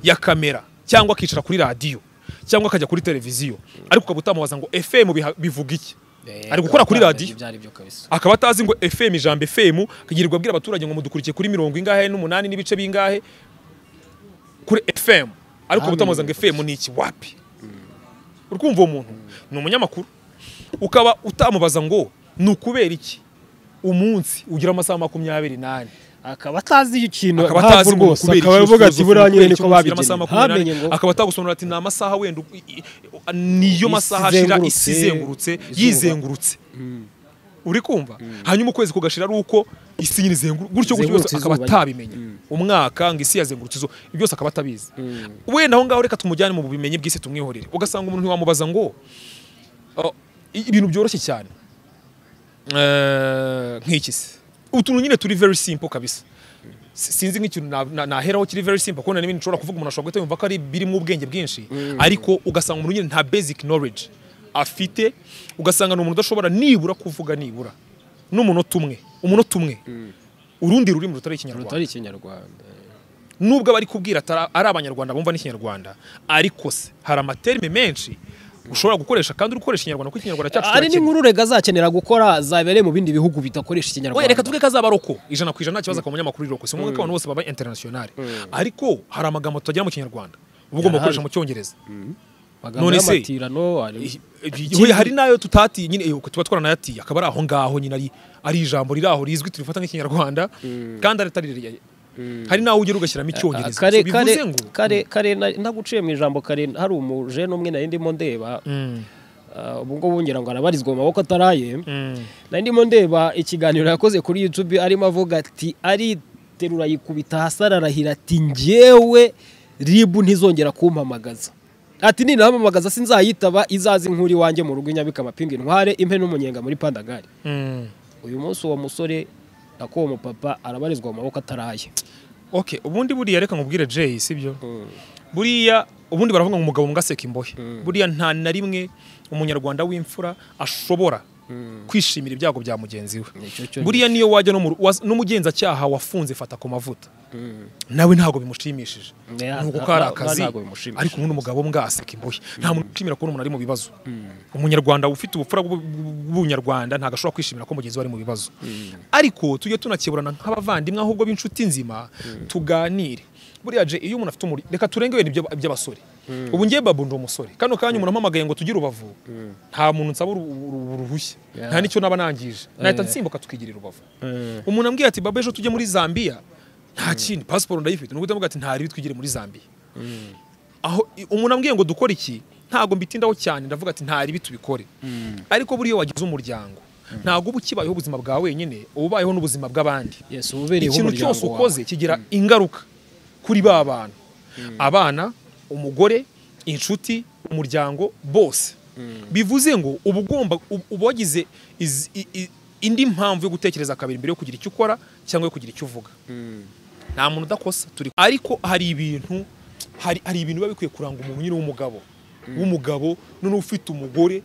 ya kamera cyangwa akicara kuri radiyo cyangwa akajya kuri televiziyo ariko ukaba utamubaza ngo FM biha- bivuga iki ari gukora kuri radiyo Ibyo ari byo kabisa akaba atazi ngo FM ijambo FM kagirirwa abwira abaturage ngo mudukurikiye kuri mirongo ingahe n'umunani n'ibice bingahe kuri FM ariko Nta butamuza ngo FM ni iki wapi urumva uwo muntu ni umunyamakuru ukaba utamubaza ngo ni ukubera iki umunsi ugira amasaha makumyabiri n'ane akaba atazi ikintu akaba ntabwo atazi ngo rwose kubera akaba iki avuga ati usoza buriya nyine kubera iki niko umunsi ugira babigeneye amasaha makumyabiri ntamenye n'ane ngo akaba atagusobanura ati ni amasaha wenda u- i- i- niyo masaha ashira izengurutse, isi izengurutse izuba. yizengurutse uri kumva hanyuma ukwezi kugashira ari uko isi nyine izengu- gutyo gutyo Izengurutse byose akaba izuba. atabimenya umwaka ngo isi yazengurutse izo byose akaba atabizi wenda aho ngaho reka tumujyane mu bumenyi bw'isi tumwihorere ugasanga umuntu ntiwamubaza ngo "Oh, i- ibintu byoroshye cyane Eh, nk'iki se utuntu nyine turi very simple kabisa Si- sinzi nk'ikintu na- na- naheraho kiri very simple kubona n'ibindi nshobora kuvuga umuntu ashobora guhita yumva ko ari birimo ubwenge bwinshi ariko ugasanga umuntu nyine nta basic knowledge afite ugasanga ni umuntu udashobora nibura kuvuga nibura n'umunota umwe umunota umwe urundi rurimi rutari ikinyarwanda rutari ikinyarwanda nubwo abari kubwira atara- ari abanyarwanda bumva n'ikinyarwanda ariko se hari amaterme menshi ushobora gukoresha kandi uri gukoresha ikinyarwanda kuko ikinyarwanda cyacu ari kirakennye. n'inkuru rega azakenera gukora zabereye mu bindi bihugu bidakoresha ikinyarwanda Oya, reka tuvuge ko azaba aroko ijana ku ijana nta kibazo akaba umunyamakuru iroko si ngombwa ko abantu bose baba international ariko hari amagambo tutagira mu kinyarwanda uba ugomba Yarahari. gukoresha mu cyongereza Amagambo none se- y'amatirano, ari- Oya, hari n'ayo tutatiye nyine eh, tuba twaranayatiye akaba ari aho ngaho nyine ari ari ijambo riri aho rizwi turifata nk'ikinyarwanda kandi atari rirereye hari n'aho ugera ugashyiramo icyongereza kare So, kare bivuze ngo kare kare na- naguciye mu ijambo kare hari umujene umwe nari ndimo ndeba ah, ubu ngubu ngira ngo arabarizwa mu maboko ataraye nari ndimo ndeba ikiganiro yakoze kuri YouTube arimo avuga ati ariterura yikubita hasi ararahira ati njyewe ribu ntizongera kumpamagaza ati ninampamagaza sinzayitaba izaze inkuru iwanjye mu rugo inyabika amapinga intware impe n'umunyenga muri pandagari Mm. uyu munsi uwo musore akuwo mupapa arabarizwa mu maboko ataraye okay ubundi buriya reka nkubwire Jay sibyo buriya ubundi baravuga ngo umugabo mbwaseka imbohe buriya nta na rimwe umunyarwanda w'imfura ashobora kwishimira ibyago bya mugenzi we Nicyo cyo buriya niyo wajya no mu ru- wa- n'umugenzacyaha wafunze fata ku mavuta nawe ntago bimushimishije Ya, ni uko nta- ko ari nta- akazi ntago bimushimishije. ariko ubundi umugabo mbwa aseka imbohe nta muntu ushimira kubona umuntu ari mu bibazo umunyarwanda ufite ubupfura bw'u- bw'ubunyarwanda ntago ashobora kwishimira ko mugenzi we ari mu bibazo ariko tujye tunakeburana nk'abavandimwe ahubwo b'inshuti nzima tuganire buriya je iyo umuntu afite umuri reka turenge wenda iby'aba- iby'abasore ubu ngiye babu ndi umusore kano kanya umuntu ampamagaye ngo tugire urubavu nta muntu nsaba uru- uru- uruhushya Yeah. nta n'icyo naba nangije nahita nsimbuka tukigira urubavu umuntu ambwiye ati baba ejo tujye muri zambia nta kindi pasiporo ndayifite nubwo utavuga ati ntari twigire muri zambia aho i- umuntu ambwiye ngo dukore iki ntago mbitindaho cyane ndavuga ati ntari ibi tubikore ariko buriya wagize umuryango ntago uba ukibayeho ubuzima bwawe wenyine uba ubayeho n'ubuzima bw'abandi Yes, ubereyeho ikintu umuryango cyose wawe. ukoze kigira ingaruka kuri ba bantu abana umugore inshuti umuryango bose bivuze ngo uba ugomba uba uba wagize iz- i- i- indi mpamvu yo gutekereza kabiri mbere yo kugira icyo ukora cyangwa yo kugira icyo uvuga nta muntu udakosa turi ariko hari ibintu hari, hari ibintu biba bikwiye kuranga umuntu nyine w'umugabo w'umugabo noneho ufite umugore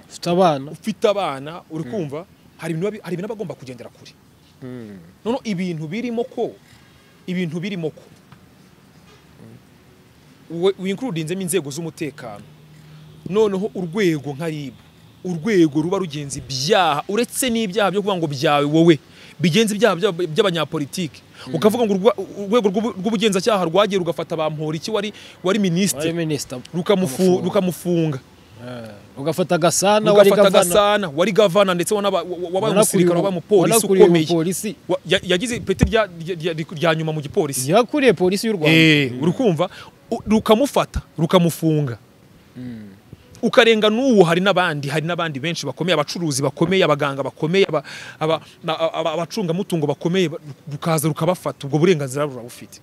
ufite abana ufite abana uri kumva hari ibintu biba- hari ibintu aba agomba kugendera kure noneho ibintu birimo ko ibintu birimo ko we- winkurudinzemo inzego z'umutekano noneho urwego nka RIB urwego ruba rugenza ibyaha uretse n'ibyaha byo kuvuga ngo byawe wowe bigenza ibyaha by'aba- by'abanyapolitiki ukavuga ngo urwa- urwego rw'ubu- rw'ubugenzacyaha rwagiye rugafata bamporiki wari wari minisitiri wari minisita rukamufu- rukamufunga ugafata agasana wari ugafata gavana agasana wari gavana ndetse wanaba- wa- wa- wabaye wanakuriye umusirikare ubu- wabaye umupolisi wanakuriye ukomeye umupolisi Wa- ya- yagize ipeti rya- rya rya- rya nyuma mu gipolisi yakuriye polisi y'u rwanda Eh, uri kumva U- rukamufata rukamufunga ukarenga n'ubu hari n'abandi hari n'abandi benshi bakomeye abacuruzi bakomeye abaganga bakomeye aba- aba- na- aba- aba- abacungamutungo bakomeye ba- rukaza rukabafata ubwo burenganzira burabufite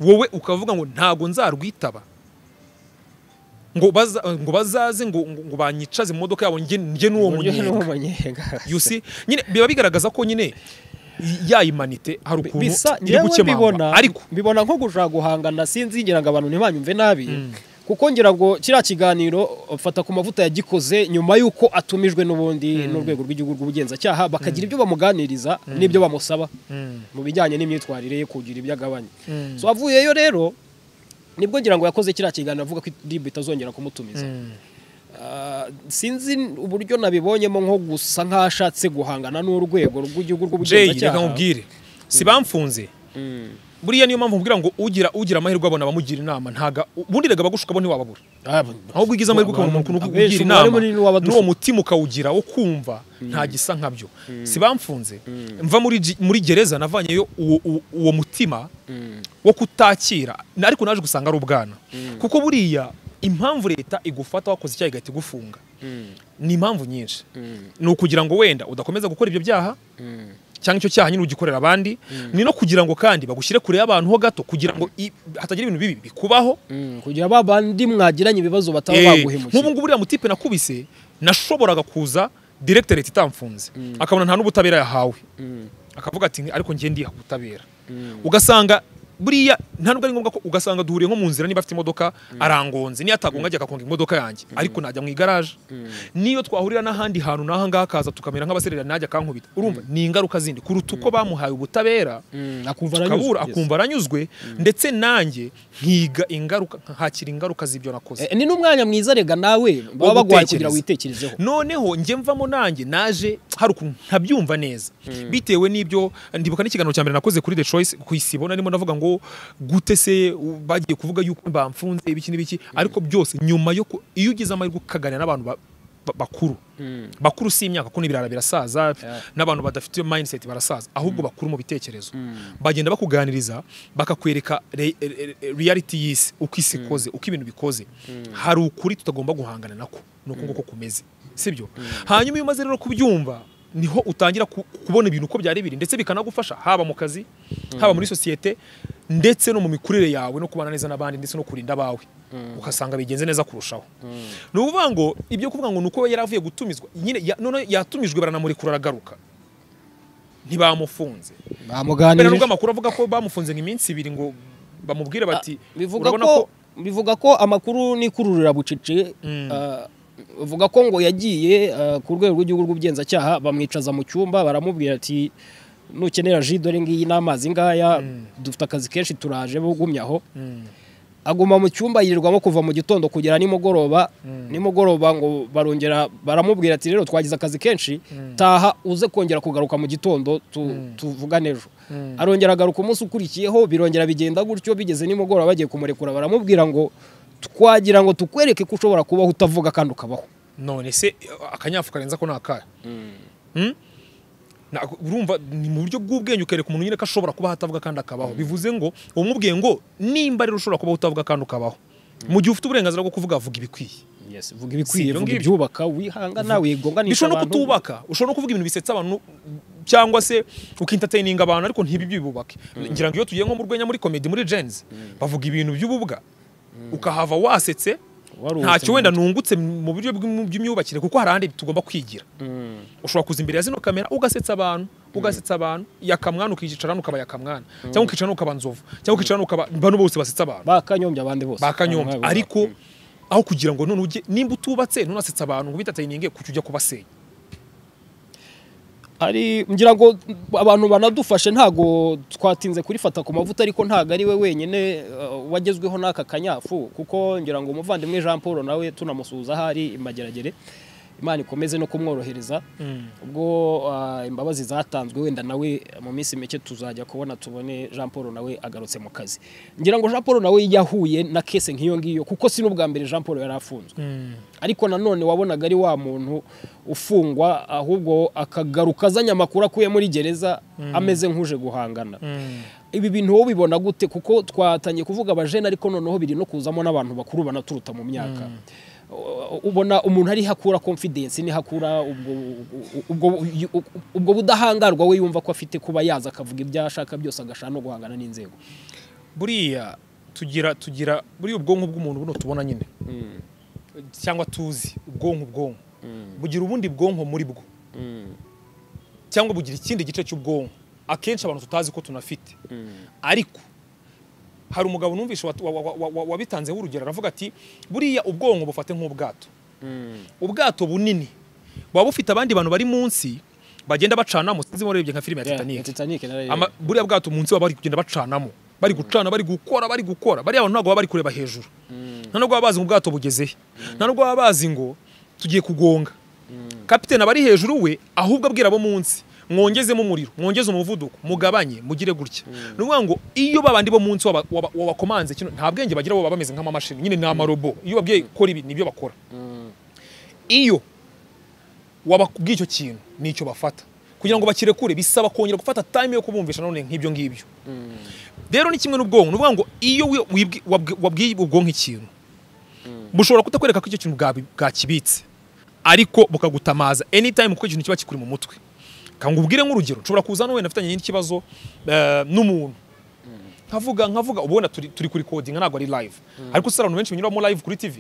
wowe ukavuga ngo ntago nzarwitaba ngo baza- ngo bazaze ngo ngo- ngo banyicaze mu modoka yabo njye njye n'uwo uburyo ni uwo munyenga munyenga you see nyine biba bigaragaza ko nyine ya imanite hari ukuntu bisa iri njyewe mbibona gukemangwa ariko mbibona nko gushaka guhangana sinzi ngira ngo abantu ntibanyumve nabi kuko ngira ngo kiriya kiganiro mfata ku mavuta yagikoze nyuma y'uko atumijwe n'ubundi n'urwego rw'igihugu rw'ubugenzacyaha bakagira ibyo bamuganiriza n'ibyo bamusaba mu bijyanye n'imyitwarire ye kugira ibyo agabanya so avuyeyo rero nibwo ngira ngo yakoze kiriya kiganiro avuga ko idibu itazongera kumutumiza Ah, sinzi uburyo nabibonyemo nko gusa nk'ashatse guhangana n'urwego rw'igihugu Jay reka rw'ubugenzacyaha nkubwire si bamfunze buriya niyo mpamvu mbwira ngo ugira ugira amahirwe abona abamugira inama ntaga ubundi rega abagushukaho ntiwababura ahubwo ugize amahirwe ukabona umuntu ukugira Abenshi umubare inama munini w'abadushuka. n'uwo mutima ukawugira wo kumva nta gisa nkabyo si bamfunze mva muri gi- muri gereza navanyeyo uwo- uwo- uwo mutima wo kutakira na- ariko naje gusanga ari ubwana kuko buriya impamvu leta igufata wakoze icyaha igahita igufunga ni impamvu nyinshi ni ukugira ngo wenda udakomeza gukora ibyo byaha cyangwa icyo cyaha nyine ugikorera abandi ni no kugira ngo kandi bagushyire kure y'abantu ho gato kugira ngo i- hatagira ibintu bibi bikubaho Mm, kugira ba bandi mwagiranye ibibazo bataba Eh, baguhemukira nk'ubu ngubu uriya mutipe nakubise nashoboraga kuza director leta itamfunze akabona nta n'ubutabera yahawe akavuga ati ariko njye ndiha ubutabera ugasanga buriya nta nubwo ari ngombwa ko ugasanga duhuriye nko mu nzira niba afite imodoka arangonze niyo atagonga ajya akagonga imodoka yanjye ariko najya mu igaraje niyo twahurira n'ahandi hantu n'aha ngaha akaza tukamera nk'abaserera najya akankubita urumva ni ingaruka zindi kuruta uko bamuhaye ubutabera Mm, akumva aranyuzwe, tukabura yes. akumva aranyuzwe ndetse nanjye nkiga ingaruka nkakira ingaruka z'ibyo nakoze Eh, ni n'umwanya mwiza rega nawe baba baguhaye kugira gutekereza. witekerezeho noneho njye mvamo nanjye naje hari ukuntu ntabyumva neza bitewe n'ibyo ndibuka n'ikiganiro cya mbere nakoze kuri The Choice ku isibo narimo navuga ngo gute se u- bagiye kuvuga yuko bamfunze ibiki n'ibiki ariko byose nyuma yo ku- iyo ugize amahirwe ukaganira n'abantu ba- ba- bakuru bakuru si imyaka kuko n'ibirara birasaza n'abantu badafite mindset barasaza ahubwo bakuru mu bitekerezo bagenda bakuganiriza bakakwereka re- re- re- reality y'isi uko isi ikoze uko ibintu bikoze hari ukuri tutagomba guhangana nako ni uku nguko kumeze sibyo hanyuma iyo umaze rero kubyumva niho utangira ku- kubona ibintu uko byari biri ndetse bikanagufasha haba mu kazi haba muri sosiyete ndetse no mu mikurire yawe no kubana neza n'abandi ndetse no kurinda abawe ugasanga bigenze neza kurushaho ni ukuvuga ngo ibyo kuvuga ngo ni uko yari avuye gutumizwa nyine ya- noneho yatumijwe baranamurekura aragaruka ntibamufunze mbere bamuganirije n'ubwo amakuru avuga ko bamufunze nk'iminsi ibiri ngo bamubwire bati bivuga urabona ko bivuga ko amakuru n'ikururira bucece ah, bivuga ko ngo yagiye ah, ku rwego rw'igihugu rw'ubugenzacyaha bamwicaza mu cyumba baramubwira ati nukenera ji dore ngiyi n'amazi ngaya dufite akazi kenshi turaje bugumyaho aguma mu cyumba yirirwamo kuva mu gitondo kugera nimugoroba nimugoroba ngo barongera baramubwira ati rero twagize akazi kenshi taha uze kongera kugaruka mu gitondo tu- tuvugane ejo arongera agaruka umunsi ukurikiyeho birongera bigenda gutyo bigeze nimugoroba bagiye kumurekura baramubwira ngo twagira ngo tukwereke ko ushobora kubaho utavuga kandi ukabaho none se akanyafu karenze ko ni akahe Mm? Na- urumva ni mu buryo bw'ubwenge ukereka umuntu nyine ko ashobora kuba atavuga kandi akabaho bivuze ngo umubwiye ngo nimba rero ushobora kuba utavuga kandi ukabaho mu gihe ufite uburenganzira bwo kuvuga vuga ibikwiye vuga ibikwiye ibyo vuga ngibyo. ibyubaka wihangana wigonganisha bishobora no kutubaka ushobora no kuvuga ibintu bisetsa abantu cyangwa se ukintataininga abantu ariko ntibibyibubake ngira ngo iyo tugiye nko mu rwenya muri komedi muri jenzi bavuga ibintu by'ububwa ukahava wasetse Waruhutse ntacyo mu wenda nungutse mu buryo bw'im- bw'imyubakire kuko hari ahandi tugomba kwigira ushobora kuza imbere ya zino kamera ugasetsa abantu ugasetsa abantu yakamwana ukiyicarana ukaba yakamwana cyangwa ukicarana ukaba nzovu cyangga ukicarana ukaba bano bose basetsa abantu bakanyombya abandi bose bakanyombya Abantu ariko aho kugira ngo none ujye nimba utubatse nunasetsa abantu ngo bitataininge kuki ujya kubasenya hari ngira ngo abantu banadufashe ntago twatinze kurifata ku mavuta ariko ntago ari we wenyine uh, wagezweho n'aka kanyafu kuko ngira ngo umuvandimwe Jean Paul nawe tunamusuhuza ahari imageragere imana ikomeze no kumworohereza ubwo ah, imbabazi zatanzwe wenda nawe mu minsi mike tuzajya kubona tubone jean paul nawe agarutse mu kazi ngira ngo jean paul nawe yahuye na kese nk'iyo ngiyo kuko si n'ubwa mbere jean paul yari afunzwe ariko nanone wabonaga ari wa muntu ufungwa ahubwo akagaruka azanye amakuru akuye muri gereza ameze nk'uje guhangana ibi bintu wowe ubibona gute kuko twatangiye kuvuga abajene ariko noneho biri no kuzamo n'abantu bakuru banaturuta mu myaka U- ubona umuntu ariho akura confidence niho akura ubwo- ubwo- ubwo- ubwo budahangarwa we yumva ko afite kuba yaza akavuga ibyo ashaka byose agashaka no guhangana n'inzego buriya tugira tugira buriya ubwonko bw'umuntu buno tubona nyine cyangwa tuzi ubwonko ubwonko bugira ubundi bwonko muri bwo cyangwa bugira ikindi gice cy'ubwonko akenshi abantu tutazi ko tunafite ariko hari umugabo numvise wat- wa- wa- wa- wa- wabitanzeho urugero aravuga ati buriya ubwonko bufate nk'ubwato ubwato bunini buba bufite abandi bantu bari munsi bagenda bacanamo sinzi warebye nka filime ya Yeah, titanic Titanic narareba. Ama- buriya bwato munsi baba bari kugenda bacanamo bari gucana bari gukora bari gukora bariya abantu ntabwo baba bari kureba hejuru nta nubwo baba bazi ngo ubwato bugezehe nta nubwo baba bazi ngo tugiye kugonga kapitene aba ari hejuru we ahubwo abwira abo munsi mwongezemo umuriro mwongeze umuvuduko mugabanye mugire gutya ni ukuvuga ngo iyo babandi bo munsi waba- waba- wabakomanze kino nta bwenge bagira bo baba bameze nk'amamashini nyine ni amarobo iyo babwiye gukora ibi nibyo bakora iyo wababwiye icyo kintu nicyo bafata kugira ngo bakirekure bisaba kongera gufata time yo kubumvisha none nk'ibyo ngibyo rero ni kimwe n'ubwonko ni ukuvuga ngo iyo wi- wibwi- wabwi- wabwiye ubwonko ikintu bushobora kutakwereka ko icyo kintu bwabi- bwakibitse ariko bukagutamaza anytime kuko ikintu kiba kikuri mu mutwe Ka ngo ubwire nk'urugero nshobora kuza hano wenda afitanye n'ikindi kibazo eh, n'umuntu nkavuga nkavuga ubona turi turi kuri coding ntabwo ari live ariko usara abantu benshi banyuramo live kuri tv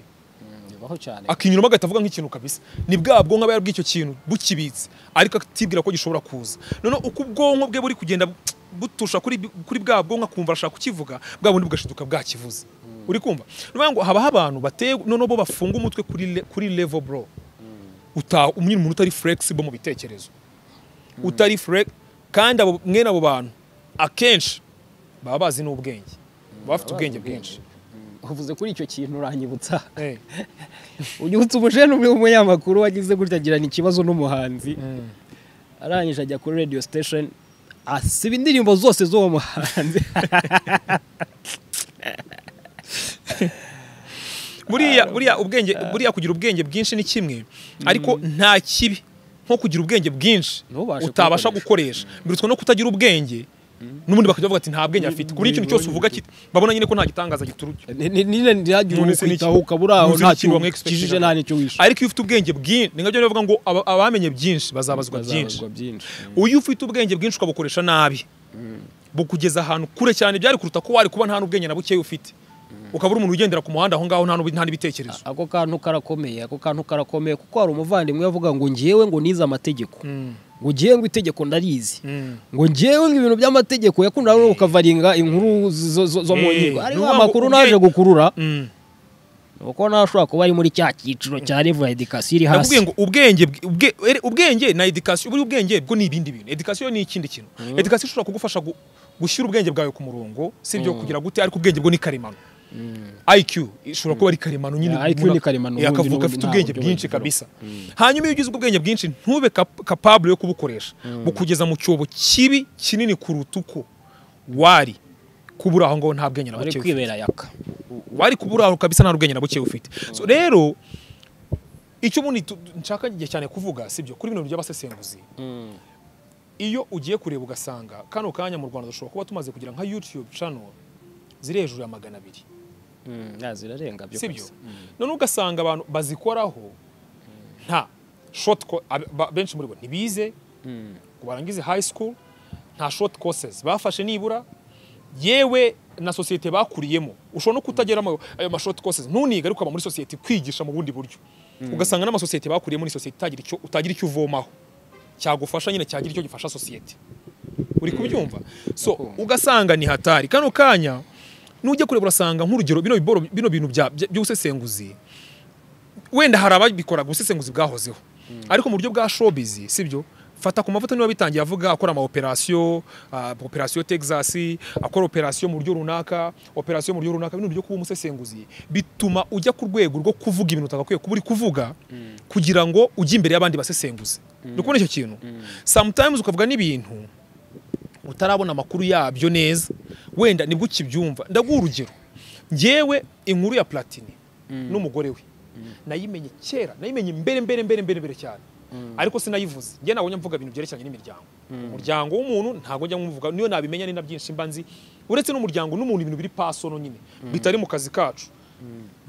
Bibaho cyane akinyuramo agahita avuga nk'ikintu kabisa ni bwa bwonko aba yarabwiye icyo kintu bukibitse ariko akatibwira ko gishobora kuza noneho uko ubwonko bwe buri kugenda bu- butusha kuri bi- kuri bwa bwonko akumva arashaka kukivuga bwa bundi bugashiduka bwakivuze uri kumva ni ukuvuga ngo habaho abantu bateye noneho bo bafunga umutwe kuri le- kuri level bro uta umwe umuntu utari flexible mu bitekerezo utari flex kandi abo mwene abo bantu akenshi baba bazi n'ubwenge baba bafite ubwenge bwinshi uvuze kuri icyo kintu uranyibutsa Eh. unyibutsa umujene umwe w'umunyamakuru wagize gutya agirana ikibazo n'umuhanzi arangije ajya kuri radio station asiba indirimbo zose z'uwo muhanzi buriya buriya ubwenge buriya kugira ubwenge bwinshi ni kimwe ariko nta kibi nko kugira ubwenge bwinshi Ntubashe utabasha gukoresha birutswe no kutagira ubwenge n'ubundi bakajya bavuga ati nta bwenge afite kuri ikintu cyose uvuga ki- babona nyine ko nta gitangaza giturutse Ni- ni- nyine ntihagire None se ni umukwitaho iki? ukaba uri aho None se ni iki ntacyo wamwexpectinga? ukijije nta n'icyo wishe ariko iyo ufite ubwenge bwinshi ni nka byo bavuga ngo aba- abamenye byinshi bazabazwa byinshi Bazabazwa byinshi iyo ufite ubwenge bwinshi ukabukoresha nabi bukugeza ahantu kure cyane byari kuruta ko wari kuba nta n'ubwenge na bukeya ufite ukaba uri umuntu ugendera ku muhanda aho ngaho nta n'ubu- nta n'ibitekerezo ako kantu karakomeye ako kantu karakomeye kuko hari umuvandimwe avuga ngo ngewe ngo nize amategeko ngo ngewe ngo itegeko ndarizi ngo ngewe ngo ibintu by'amategeko yakundaga no ukavaringa inkuru zo- zo zo mu Eh, nkiko hariho n'uwa ngo amakuru ubwenge- naje gukurura Mm. nuko nawe ashobora kuba ari muri cya cyiciro cya level ya edikasiyo iri hasi nakubwiye ngo ubwenge bwi- ubwe- ere- ubwenge na edikasiyo buri ubwenge bwo ni ibindi bintu edikasiyo ni ikindi kintu edikasiyo ishobora kugufasha gu- gushyira ubwenge bwawe ku murongo si ibyo kugira gute ariko ubwenge bwo ni karemano IQ ishobora kuba ari karemano nyine Yeah, IQ umuntu- ni karemano, eh, ubundi akavuga n'ubundi afite nta ubwenge buryo bwinshi bugeraho. kabisa hanyuma iyo ugize ubwo ubwenge bwinshi ntube cap- capable yo kubukoresha bukugeza mu cyobo kibi kinini kuruta uko wari kubura aho ngaho nta bwenge na bari buke ufite kwibera yaka wari kubura kabisa nta rubwenge na buke ufite so rero icyo ubundi tu- nshaka igihe cyane kuvuga sibyo kuri bino by'abasesenguzi iyo ugiye kureba ugasanga kano kanya mu rwanda dushobora kuba tumaze kugira nka youtube channel ziri hejuru ya magana abiri zirarenga byo sibyo none ugasanga abantu bazikoraho nta short co- ab- ba- benshi muri bo ntibize ngo barangize high school nta short courses bafashe nibura yewe na sosiyete bakuriyemo ushobora no kutageramo ayo ma short courses ntunige ariko ukaba muri sosiyete kwigisha mu bundi buryo ugasanga n'amasosiyete bakuriyemo ni sosiyete itagira icyo utagira icyo uvomaho cyagufasha nyine cyagira icyo gifasha sosiyete uri kubyumva so ugasanga ni hatari kano kanya nujya kureba urasanga nk'urugero bino biboro- bino bintu bya- bya- by'ubusesenguzi wenda hari ababikoraga ubusesenguzi bwahozeho ariko mu buryo bwa showbiz sibyo fata ku mavuta niba bitangiye avuga akora ama operasiyo operasiyo texas akora operasiyo mu buryo runaka operasiyo mu buryo runaka bino byo kuba umusesenguzi bituma ujya ku rwego rwo kuvuga ibintu utagakwiye kuba uri kuvuga kugira ngo ujye imbere y'abandi basesenguzi ni kubona icyo kintu sometimes ukavuga n'ibintu utarabona amakuru yabyo neza wenda nibwo ukibyumva ndaguha urugero ngewe inkuru ya platini n'umugore we nayimenye kera nayimenye mbere mbere mbere mbere mbere cyane ariko sinayivuze njye nabonye mvuga ibintu byerekeranye n'imiryango umuryango w'umuntu ntabwo njya muvuga niyo nabimenya ni na byinshi mba nzi uretse n'umuryango n'umuntu ibintu biri pasono nyine bitari mu kazi kacu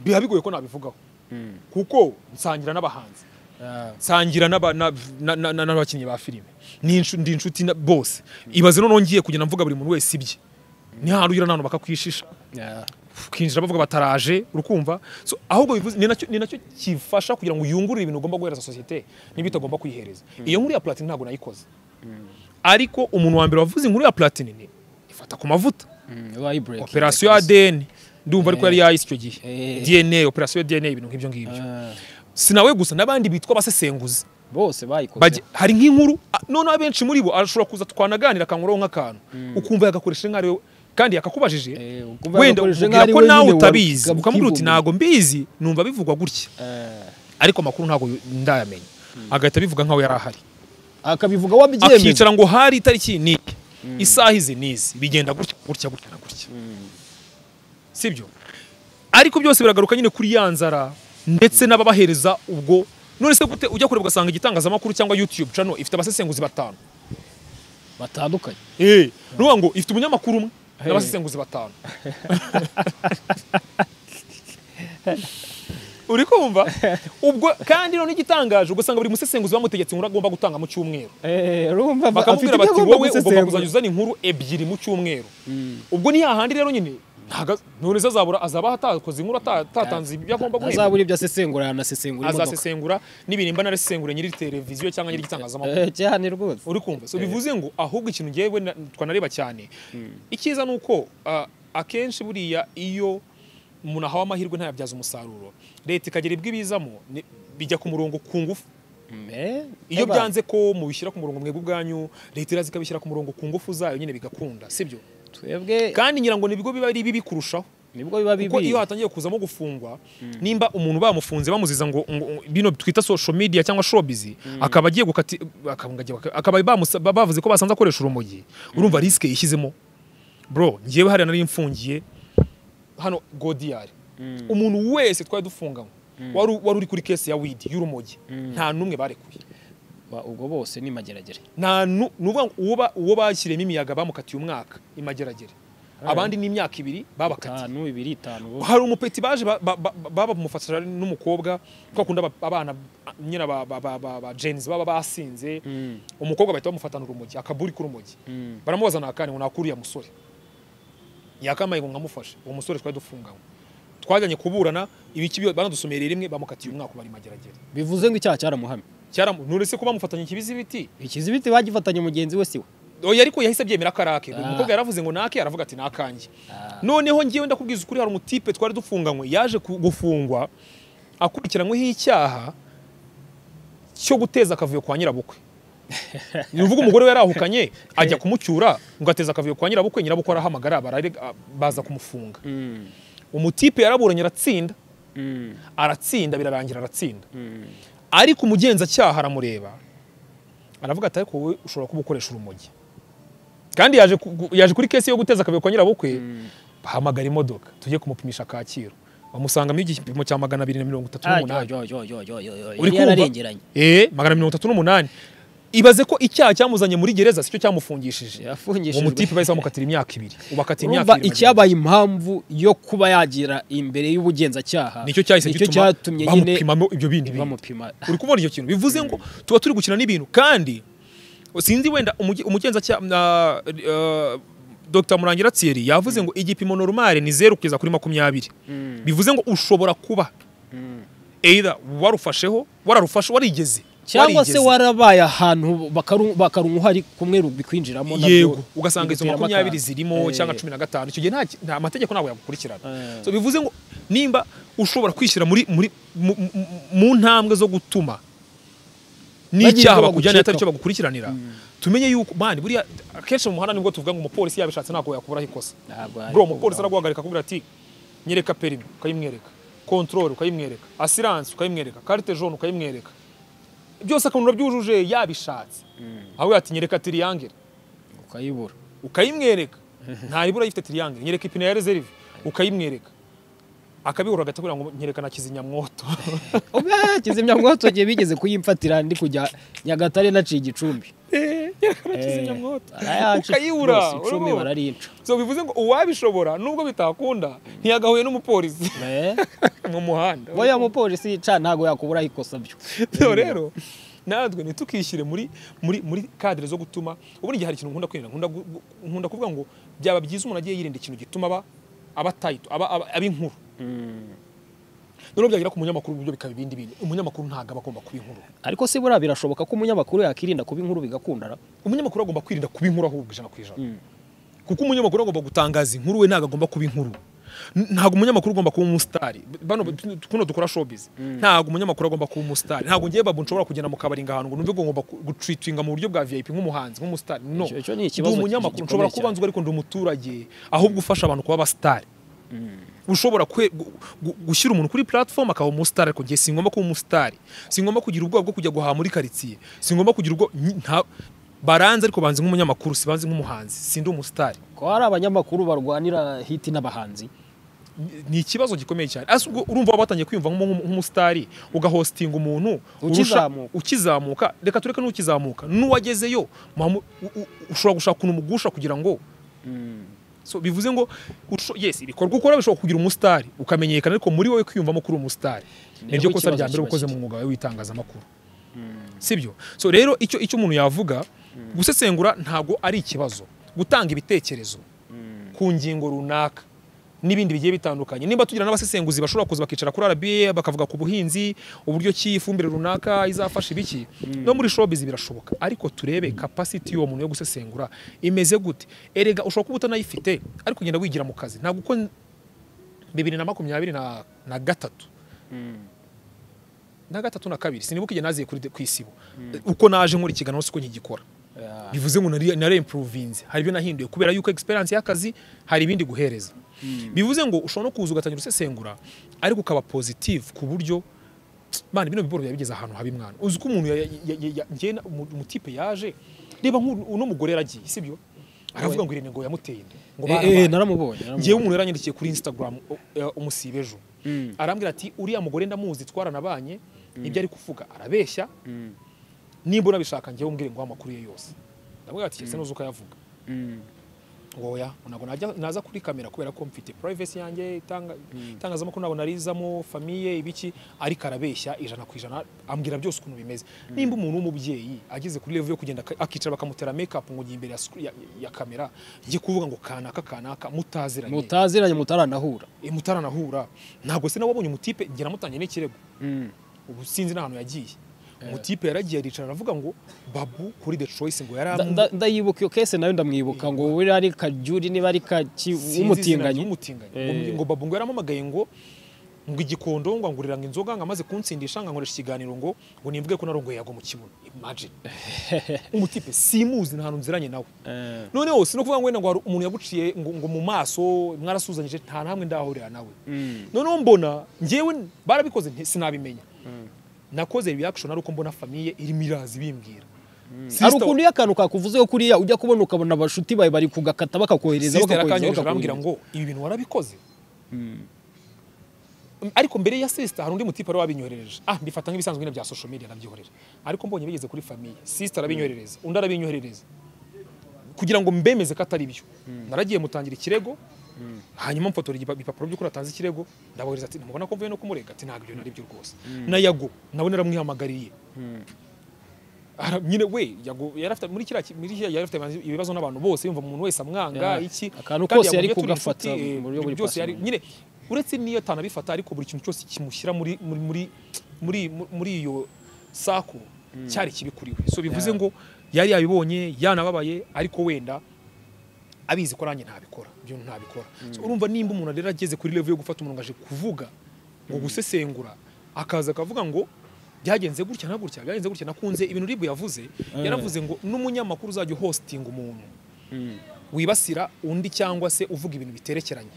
biba bigoye ko nabivugaho kuko nsangira n'abahanzi nsangira n'aba- na- na- na- na- n'abakinnyi ba filime ni inshu- ndi inshuti na- bose ibaze noneho ngiye kugenda mvuga buri muntu wese ibye nihari ugira n'ahantu bakakwishisha ukinjira bavuga bataraje urakumva so, ahubwo bivuze ni nacyo ni nacyo kifasha kugira ngo uyungurire ibintu ugomba guhereza sosiyete niba itagomba kuyihereza iyo nkuru ya platini ntabwo nayikoze ariko umuntu wa mbere wavuze inkuru ya platini ni ifata ku mavuta operasiyo ya adeni ndumva ariko yari yahise icyo gihe Eh. dna operasiyo ya dna ibintu nk'ibyo ngibyo sinawe gusa n'abandi bitwa abasesenguzi bose Bajya- bayikoze hari nk'inkuru a- noneho abenshi muri bo arashobora kuza twanaganira akanguraho nk'akantu ukumva yagakoresha nk'aho ari we kandi yakakubajije Eh, ukumva wenda yagakoresha umubwira nk'aho ari ko we nawe nyine utabizi wabwivumbura. ukamubwira uti ntabwo mbizi numva bivugwa gutya Eh, ariko amakuru ntabwo yu- ndayamenya agahita abivuga nk'aho yari ahari akabivuga wabyemeye akicara ngo hari itariki ni iyi, isaha izi n'izi bigenda gutya gutya gutya na gutya sibyo ariko byose biragaruka nyine kuri ya nzara ndetse n'ababahereza ubwo none se gute ujya kureba ugasanga igitangazamakuru cyangwa youtube channel ifite abasesenguzi batanu batandukanye Eh, nuvuga ngo ifite umunyamakuru umwe Hey. n'abasesenguzi batanu uri kumva ubwo kandi none igitangaje ugasanga buri musesenguzi bamutegetse inkuru agomba gutanga mu cyumweru urumva bakamubwira bati wowe ugomba kuzajya uzana inkuru ebyiri mu cyumweru ubwo ni hahandi rero nyine ntaga- none se azabura azaba atakoze inkuru ata- atatanze ibyo agomba guhemba azabura ibyo asesengura yanasesengura imodoka azasesengura n'ibintu mba naresesengure nyiri televiziyo cyangwa nyiri igitangazamakuru Eh, cyane rwose uri kumva so bivuze ngo ahubwo ikintu ngewe na- twanareba cyane icyiza ni uko ah, akenshi buriya iyo umuntu ahawe amahirwe ntayabyaze umusaruro leta ikagira ibyo ibizamo ni- bijya ku murongo ku ngufu Eh, iyo eba. byanze ko mubishyira ku murongo mwebwe ubwanyu leta iraza ikabishyira ku murongo ku ngufu zayo nyine bigakunda sibyo twebwe kandi ngira ngo ni ibigo biba ari bibi kurushaho nibwo biba kuko bibi iyo hatangiye kuzamo gufungwa nimba umuntu bamufunze bamuziza ngo ngo- ngo- bino twita social media cyangwa showbiz akaba agiye gukati akaba ngo agiye baka- akaba bamusa- ba- bavuze ko basanze akoresha urumogi urumva risk yishyizemo bro ngewe hariya nari mfungiye hano godiyari umuntu wese twari dufunganywe wari wari uri kuri kesi ya widi y'urumogi nta n'umwe barekuye Ba- ubwo bose ni mageragere nta nu- ni ukuvuga ngo uwo ba- uwo bashyiriyemo imiyaga bamukatiye umwaka imageragere abandi ni imyaka ibiri babakatiye itanu ibiri itanu bo. hari umupeti baje ba- ba- ba- baba bamufasha n'umukobwa kwa kundi aba- abana nyine ba, ba, ba, ba, ba Gen Z baba basinze umukobwa bahita bamufatana urumogi akaburi k'urumogi baramubaza nakane ngo nakuriye musore yakamaye ngo nkamufashe uwo musore twari dufunganywe twajyanye kuburana ibiki byo- banadusomereye rimwe bamukatiye umwaka bari mageragere bivuze ngo icyaha cyaramuhamye cyaramu none se ko bamufatanye ikibizi ibiti ikizibiti bagifatanye mugenzi we siwe oya ariko yahise abyemera ko ari ake uyu Ah. mukobwa yaravuze ngo nake aravuga ati nakanjye noneho ngewe ndakubwiza ukuri hari umutipe twari dufunganywe yaje ku- gufungwa akurikiranyweho icyaha cyo guteza akavuyo kwa nyirabukwe ni uvuga umugore we yarahukanye ajya kumucyura ngo ateze akavuyo kwa nyirabukwe nyirabukwe arahamagara bararega- baza kumufunga umutipe yaraburanye aratsinda aratsinda birarangira aratsinda ariko umugenzacyaha aramureba aravuga ati ariko wowe ushobora kuba ukoresha urumogi kandi yaje ku- yaje kuri kesi yo guteza akavuyo kwa nyirabukwe bahamagara imodoka tujye kumupimisha kacyiru bamusangamo igipimo cya magana abiri na mirongo itatu n'umunani uri uri kumva yararengeranye Eh, magana mirongo itatu n'umunani ibaze ko icyaha cyamuzanye muri gereza sicyo cyamufungishije uwo yafungishijwe mutipe bahise bamukatira imyaka ibiri ubu akata imyaka urumva ibiri mageragere. icyabaye impamvu yo kuba yagira imbere y'ubugenzacyaha nicyo cyahise nicyo gituma cyatumye nyine bamupimamo ibyo bindi bintu bamupima uri kubona icyo kintu bivuze ngo tuba turi gukina n'ibintu kandi sinzi wenda umuge- umugenzacyaha na- eh, dr murangira tsiyeri yavuze ngo igipimo normale ni zeru kugeza kuri makumyabiri bivuze ngo ushobora kuba either warufasheho wararufashe warigeze cyangwa se warigeze. warabaye ahantu bakaru- bakarunka uhari kumwe bikwinjiramo nabyo yego ugasanga izo biguteramo makumyabiri akaga. zirimo Eh, cyangwa cumi na gatanu icyo gihe nta ki- nta mategeko ntabwo yagukurikirana Eh. so bivuze ngo nimba ushobora kwishyira muri muri mu- mu- mu ntambwe zo gutuma n'icyaha Bagiye bakujyana atari bagucikaho. cyo bagukurikiranira tumenye yuko mani buriya akenshi mu muhanda nibwo tuvuga ngo umupolisi yabishatse ntabwo yakuburaho ikosa Ntabwo ari kubura. bro umupolisi araguhagarika akubwira ati nyereka perimi ukayimwereka kontorore ukayimwereka asiranse ukayimwereka karite jone ukayimwereka byose akantu urabyujuje yabishatse aho ati nyereka tiriyangere ukayibura ukayimwereka ntayibura yifite tiriyangere nyereka ipine ya reserve ukayimwereka akabihura agahita akubwira ngo nyereka na kizimyamwoto oba kizimyamwoto igihe bigeze kuyimfatira ndi kujya nyagatare naciye igicumbi nyereka na kizimyamwoto Arayaca ukayibura rwose icumi urabona? bararica so bivuze ngo uwabishobora nubwo bitakunda ntiyagahuye n'umupolisi Eh, mu muhanda oya mupolisi ca ntago yakuburaho ikosa byo so rero natwe ntitukishyire muri muri muri kadire zo gutuma ubundi igihe hari ikintu nkunda kwirinda nkunda gu- gu- nkunda kuvuga ngo byaba byiza umuntu agiye yirinda ikintu gituma aba aba tayito aba aba aba inkuru noneho byagera ku munyamakuru ibyo bikaba ibindi bintu umunyamakuru ntabwo aba agomba kuba inkuru ariko se buriya birashoboka ko umunyamakuru yakirinda kuba inkuru bigakundana umunyamakuru agomba kwirinda kuba inkuru ahubwo ijana ku ijana kuko umunyamakuru agomba gutangaza inkuru we ntabwo agomba kuba inkuru N- ntabwo umunyamakuru agomba kuba umusitari bano kuno dukora showbiz ntabwo umunyamakuru agomba kuba umusitari ntabwo ngiye babu nshobora kugenda mu kabari ngahantu ngo numve ngo ngomba gutritinga mu buryo bwa vip nk'umuhanzi nk'umusitari no Icyo- icyo ni ndi ikibazo umunyamakuru gikomeye nshobora cyane. kuba nzi ariko ndi umuturage ahubwo ufasha abantu kuba abasitari ushobora kwe- gu- gu- gushyira umuntu kuri platform akaba umusitari ariko njye singomba kuba umusitari singomba kugira ubwoba bwo kujya guhaha muri karitsiye singomba kugira ubwo baranze ariko banze nk'umunyamakuru sibanze nk'umuhanzi sindi umusitari ko hari abanyamakuru barwanira hiti n'abahanzi Ni- ni ikibazo gikomeye cyane Asa ubwo urumva waba watangiye kwiyumva nk'umu- nk'umu- nk'umusitari ugahostinga umuntu urusha- Ukizamuka. ukizamuka reka tureke n'ukizamuka n'uwagezeyo muhamu- u- u- ushobora gushaka ukuntu umugusha kugira ngo so bivuze ngo usho- yes ibikorwa ukora bishobora kugira umusitari ukamenyekana ariko muri wowe kwiyumvamo kuri umusitari Niho niryo kosa ikibazo rya mbere kiba ukoze mu kiri. mwuga wawe w'itangazamakuru sibyo so rero icyo icyo umuntu yavuga gusesengura ntabwo ari ikibazo gutanga ibitekerezo ku ngingo runaka n'ibindi bigiye bitandukanye niba tugira n'abasesenguzi bashobora kuza bakicara kuri RBA bakavuga ku buhinzi uburyo ki ifumbire runaka izafasha ibiki no muri showbiz birashoboka ariko turebe capacity y'uwo muntu yo gusesengura imeze gute erega ushobora kuba utanayifite ariko ugenda wigira mu kazi ntabwo uko bibiri na makumyabiri na, na gatatu na gatatu na kabiri sinibuka igihe naziye kuri ku isibo uko naje nkora ikiganiro siko nkigikora bivuze ngo nari nari improvinze hari ibyo nahinduye kubera yuko experience y'akazi hari ibindi guhereza bivuze ngo ushobora no kuza ugatangira usesengura ariko ukaba positive ku buryo man bino biboro yabigeze ahantu habi mwana uzi ko umuntu ya- ya- ya- ya- njye na- umu- umutipe yaje reba nk'uno mugore yaragiye sibyo aravuga ngo irene ngo yamuteye inda ngo Eh, eh, barabaye naramubonye ngewe naramubonye. umuntu yaranyandikiye kuri instagram o- eh, umusiba ejo arambwira ati uriya mugore ndamuzi twaranabanye ibyo ari kuvuga arabeshya nimba unabishaka ngewe umbwire ngo amakuru ye yose ndamubwira ati ese nuzi ukayavuga ngo oya ntabwo najya- naza kuri kamera kubera ko mfite privacy yanjye itanga- itangazamakuru ntabwo narizamo famiye ibiki ariko arabeshya ijana ku ijana ambwira byose ukuntu bimeze nimba umuntu w'umubyeyi ageze kuri level yo kugenda ak- akicara bakamutera makeup ngo ujye imbere ya screen- ya, ya kamera njye kuvuga ngo kanaka kanaka mutaziranye mutaziranye mutaranahura e, mutaranahura ntabwo se nawe wabonye umutipe njye namutangiye n'ikirego ubu sinzi n'ahantu yagiye umutipe yaragiye aricara aravuga ngo babu kuri the choice ngo Nda- yari nda- ndayibuka iyo kese nayo ndamwibuka ngo uri ari kajyuri niba ari kaki umutinganyi umutinganyi ngo babu ngo yaramamagaye ngo ngo igikondo ngo anguriranga inzoga ngo amaze kunsindisha ngo ankoresha ikiganiro ngo ngo nimvuge ko narongoye yago mu kibuno imagine umutipe simuzi nta hantu nziranye nawe noneho si no kuvuga ngo wenda ngo hari umuntu yaguciye ngo, ngo mu maso mwarasuzanyije nta namwe ndahurira nawe noneho mbona ngewe barabikoze nti- sinabimenya nakoze reaction ari uko mbona famiye irimo iraza ibimbwira hari Sister- ukuntu iyo akantu kakuvuze kuriya ujya kubona ukabona abashuti bawe bari kugakata bakakohereza Sister bakakohereza yakanyoheje bakakohereza arambwira ngo ibi bintu warabikoze ariko mbere ya sister hari undi mutipe wari wabinyoherereje ah mbifata nk'ibisanzwe nyine bya social media ndabyohorera ariko mbonye bigeze kuri famiye sister arabinyoherereza undi arabinyoherereza kugira ngo mbemeze ko atari byo naragiye mutangira ikirego hanyuma mfotora igipa- ibipapuro by'uko natanze ikirego ndabohereza ati mubona ko mvuye no kumurega ati ntabwo ibyo nari byo rwose na yago nawe naramwihamagariye Ara- nyine we yago yari afite muri kiriya ki- muri kiriya yari afite ibibazo n'abantu bose yumva umuntu wese amwanga Yeah. iki Akantu kandi kose yari yagombye turi kugafata inshuti, eh, mu buryo buri byose yari personal. nyine uretse n'iyo atanabifata ariko buri kintu cyose kimushyira muri muri muri muri muri iyo sako cyari kibi kuri we so bivuze ngo yari yabibonye yanababaye ariko wenda abizi ko nanjye ntabikora ibyo bintu ntabikora So, urumva nimba umuntu rero ageze kuri level yo gufata umuntu ngo aje kuvuga ngo gusesengura akaza akavuga ngo byagenze gutya na gutya byagenze gutya nakunze ibintu ribu yavuze yaravuze ngo n'umunyamakuru uzajya uhostinga umuntu wibasira undi cyangwa se uvuga ibintu biterekeranye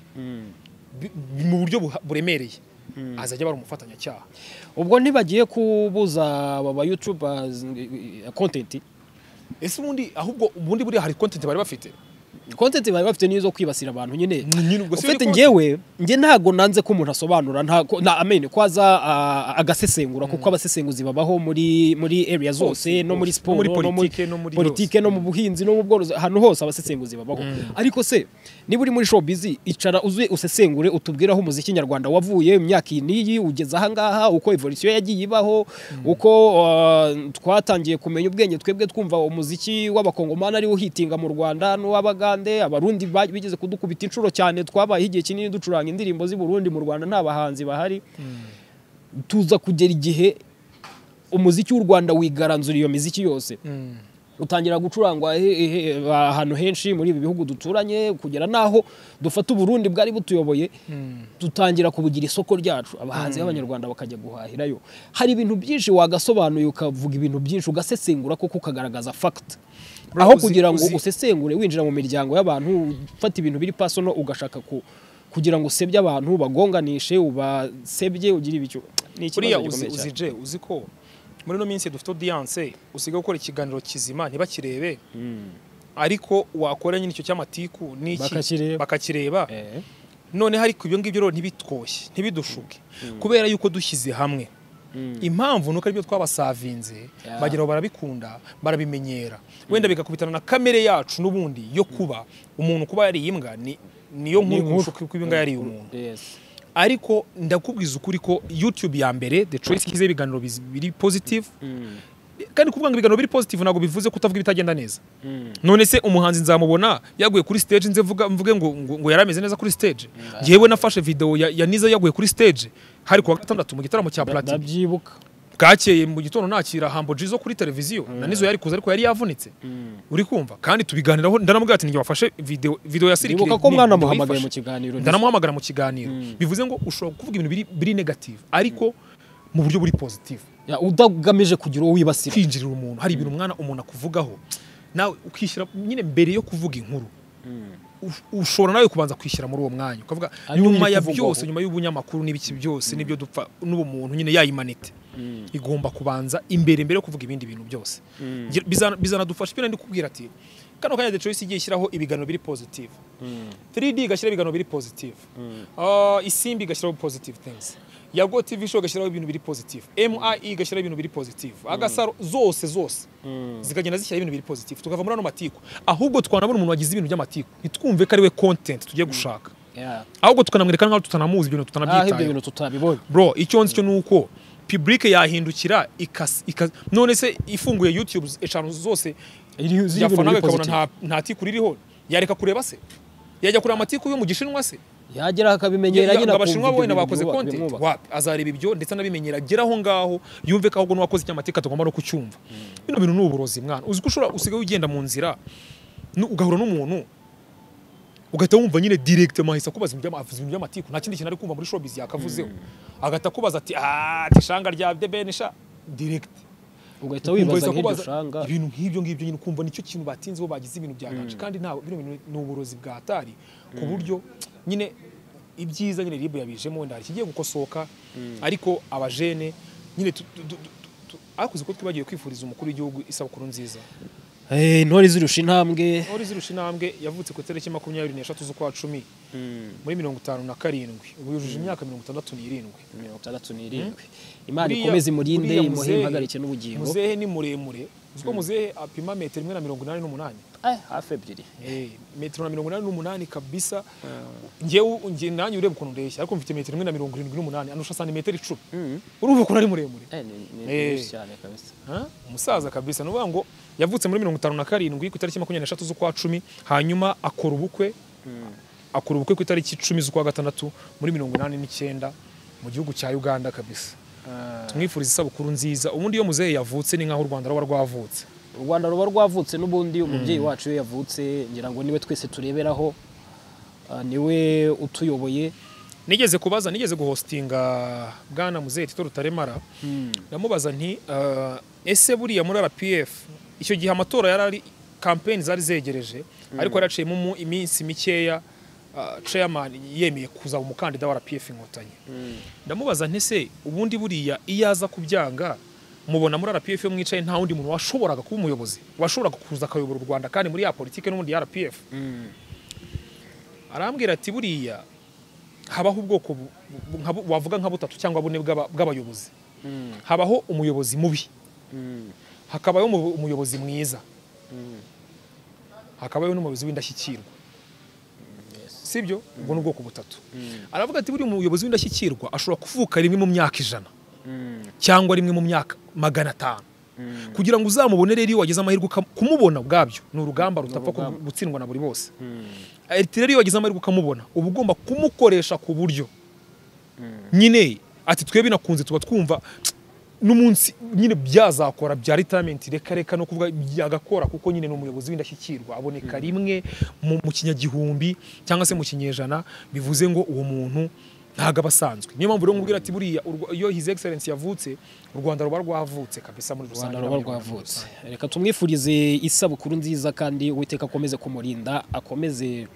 Bi- mu buryo buha- buremereye azajya abara umufatanyacyaha ubwo ntibagiye kubuza aba bayutubers kontenti ese ubundi ahubwo ubundi buriya hari kontenti bari bafite kontenti bari bafite nizo kwibasira abantu nyine Ni- nyine ubwo si ufite yo content. njyewe njye ntabwo nanze ko umuntu asobanura nta ko- na amene ko aza ah, agasesengura kuko abasesenguzi babaho muri muri area zose Hose, no muri hose. siporo No muri no muri politike, no muri politike no mu buhinzi no mu bworozi ahantu hose abasesenguzi babaho ariko se niba uri muri showbiz icara uzuye usesengure utubwire aho umuziki nyarwanda wavuye imyaka iyi n'iyi ugeze aha ngaha uko evolution yagiye ibaho uko ah, twatangiye kumenya ubwenge twebwe twumva umuziki w'abakongomani ariwo uhitinga mu Rwanda n'uw'abagande abarundi ba- bigeze kudukubita inshuro cyane twabaye igihe kinini ducuranga indirimbo z'i Burundi mu Rwanda nta bahanzi bahari tuza kugera igihe umuziki w'u Rwanda wigaranzura iyo miziki yose utangira gucurangwa he- he- ahantu henshi muri ibi bihugu duturanye kugera n'aho dufata uburundi bwari butuyoboye dutangira kubugira isoko ryacu abahanzi b'abanyarwanda bakajya guhahirayo hari ibintu byinshi wagasobanuye ukavuga ibintu byinshi ugasesengura kuko ukagaragaza fact Bro, aho uzi- kugira ngo uzi- usesengure winjira mu miryango y'abantu ufata ibintu biri pasono ugashaka ku kugira ngo usebye abantu ubagonganishe ubasebye ugire ibicyo ni buriya ikibazo uzi gikomeye cyane uzi je uzi ko muri ino minsi dufite audience usigaye gukora ikiganiro kizima ntibakirebe ariko wakora nyine icyo cy'amatiku n'iki Bakakireba. bakakireba Eh. none hari ibyo ngibyo rero ntibitwoshye ntibidushuke kubera yuko dushyize hamwe impamvu nuko aribyo twabasavinze Yeah. bagira aho barabikunda barabimenyera wenda bigakubitana na kamere yacu n'ubundi yo kuba umuntu kuba yariye imbwa ni niyo nkuru kurusha uko imbwa yariye umuntu Yes. ariko ndakubwiza ukuri ko YouTube ya mbere The Choice ishyizeho ibiganiro biz- biri positive kandi kuvuga ngo ibiganiro biri positive ntabwo bivuze ko utavuga ibitagenda neza none se umuhanzi nzamubona yaguye kuri stage nze mvuga- mvuge ngo, ngo, ngo yari ameze neza kuri stage yewe nafashe video ya, ya Niza yaguye kuri stage hari kuwa gatandatu mu gitaramo cya Platini ndabyibuka bwakeye mu gitondo nakira hambo jizo kuri televiziyo na nizo yari kuza ariko yari yavunitse uri kumva kandi tubiganiraho ndaramubwira ati ntibafashe video video ya sirikire ndibuka ko mwana muhamagaye mu ndayifashe." kiganiro ndanamuhamagara mu kiganiro bivuze ngo ushobora kuvuga ibintu biri, biri negative ariko mu buryo buri positive Ya, udagamije kugira uwo wibasira kwinjirira umuntu hari ibintu umwana umuntu akuvugaho nawe ukishyira nyine mbere yo kuvuga inkuru ush- ushobora nawe kubanza kwishyira muri uwo mwanya ukavuga Ari nyuma ya kuvugwaho. byose nyuma y'ubunyamakuru n'ibiki byose n'ibyo dupfa n'ubumuntu nyine yayimanite igomba kubanza imbere mbere yo kuvuga ibindi bintu byose Ngira- bizana- bizanadufasha ibyo nari kubwira ati kano kanya The Choice igiye ishyiraho ibiganiro biri positive 3D igashyiraho ibiganiro biri positive Ah, isimbi igashyiraho positive things yago TV show igashyiraho ibintu biri positive MIE igashyiraho ibintu biri positive agasaro zose zose zikagenda zishyiraho ibintu biri positive tukava muri ano matiku ahubwo twanabona umuntu wagize ibintu by'amatiku ntitwumve ko ari we content tugiye gushaka Ya. ahubwo tukanamwereka nkaho tutanamuzi ibintu aho ibyo tutanabyitayeho bintu tutabibonye bro icyo nzi cyo ni uko public yahindukira ikas- ikas- none se ifunguye youtube eshanu zose Iri- ziri ibintu yafanaga biri ikabona positive. nta, nta tiku ririho yareka kureba se yajya kureba amatiku yo mu gishinwa se yagera akabimenyera Ya- ya- nyine ngo abashinwa akumva ibyo wenda bintu bakoze byubaka, content bimwubaka. wapi azareba ibyo ndetse anabimenyera agera aho ngaho yumve ko ahubwo n'uwakoze icyamatiku atagomba no kucyumva bino bintu ni uburozi mwana uzi ko ushobora usigaye ugenda mu nzira nu- ugahura n'umuntu ugahita wumva nyine directement ahise akubaza ibintu by'ama- avuze ibintu by'amatiku nta kindi kintu ari kumva muri showbiz yakavuzeho agahita akubaza ati "Ah, ati shanga rya The Ben sha direct ugahita wibaza Kumva nk'iryo kubaza ushanga ibintu nk'ibyo ngibyo nyine ukumva nicyo kintu batinzeho bagize ibintu byaganje kandi nta bino bintu ni uburozi bwa atari ku buryo nyine ibyiza nyine ribu yabijemo wenda hari ikigiye gukosoka ariko abajene nyine tu- tu- tu- tu- tu- ariko uzi ko twibagiwe kwifuriza umukuru w'igihugu isabukuru nziza Eh, intore zirusha intambwe ntore zirusha intambwe yavutse ku itariki makumyabiri n'eshatu z'ukwa cumi muri mirongo itanu na karindwi ubu yujuje imyaka mirongo itandatu n'irindwi mirongo itandatu n'irindwi imana Buriya- ikomeze imurinde buriya imuhe muzehe- impagarike n'ubugingo muzehe ni muremure uzi ko muzehe apima metero imwe na mirongo inani n'umunani Eh, hafi ebyiri Eh, metero na mirongo inani n'umunani kabisa ngewe nge nanjye ureba ukuntu ndeshya ariko mfite metero imwe na mirongo irindwi n'umunani anusha santimetero icumi urumva ukuntu ari muremure Eh, ni- ni- ni Eh. byinshi cyane kabisa Ha? umusaza kabisa ni ukuvuga ngo yavutse muri mirongo itanu na karindwi ku itariki makumyabiri n'eshatu z'ukwa cumi hanyuma akora ubukwe akora ubukwe ku itariki icumi z'ukwa gatandatu muri mirongo inani n'icyenda mu gihugu cya uganda kabisa tumwifuriza isabukuru nziza ubundi iyo muzehe yavutse ni nk'aho u rwanda ruba rwavutse u rwanda ruba rwavutse n'ubundi umubyeyi wacu iyo yavutse ngira ngo niwe twese tureberaho ah, niwe utuyoboye nigeze kubaza nigeze guhostinga bwana muzeye tito rutaremara ndamubaza nti "Ah, ese buriya muri rpf icyo gihe amatora yari ari kampeni zari zegereje ariko yaraciyemo mu- iminsi mikeya ah, chairman yemeye kuzaba umukandida wa rpf inkotanyi ndamubaza nti se ubundi buriya iyo aza kubyanga mubona muri rpf iyo mwicaye nta wundi muntu washoboraga kuba umuyobozi washoboraga kuza akayobora u rwanda kandi muri ya politiki n'ubundi ya rpf arambwira ati buriya habaho ubwoko bu- bu- nka bu- wavuga nka butatu cyangwa bune bw'aba- bw'abayobozi habaho umuyobozi mubi hakabaho umu- umuyobozi mwiza hakabaho n'umuyobozi w'indashyikirwa sibyo ubwo ni ubwoko butatu aravuga ati buriya umuyobozi w'indashyikirwa ashobora kuvuka rimwe mu myaka ijana cyangwa rimwe mu myaka magana atanu kugira ngo uzamubone rero iyo wagize amahirwe ukam- kumubona ubwabyo ni urugamba rutapfa urugamba. gu- gutsindwa na buri bose rero iyo wagize amahirwe ukamubona uba ugomba kumukoresha ku buryo nyine ati twe binakunze tuba twumva n'umunsi nyine byazakora bya retirement reka reka no kuvuga byagakora kuko nyine ni umuyobozi w'indashyikirwa aboneka rimwe mu mu kinyagihumbi cyangwa se mu kinyejana bivuze ngo uwo muntu ntabwo aba asanzwe niyo mpamvu rero nkubwira ati buriya u Rwa- iyo his excellence yavutse u rwanda ruba rwavutse kabisa muri u rusange rwanda ruba rwavutse reka tumwifurize isabukuru nziza kandi uwiteka akomeze kumurinda akomeze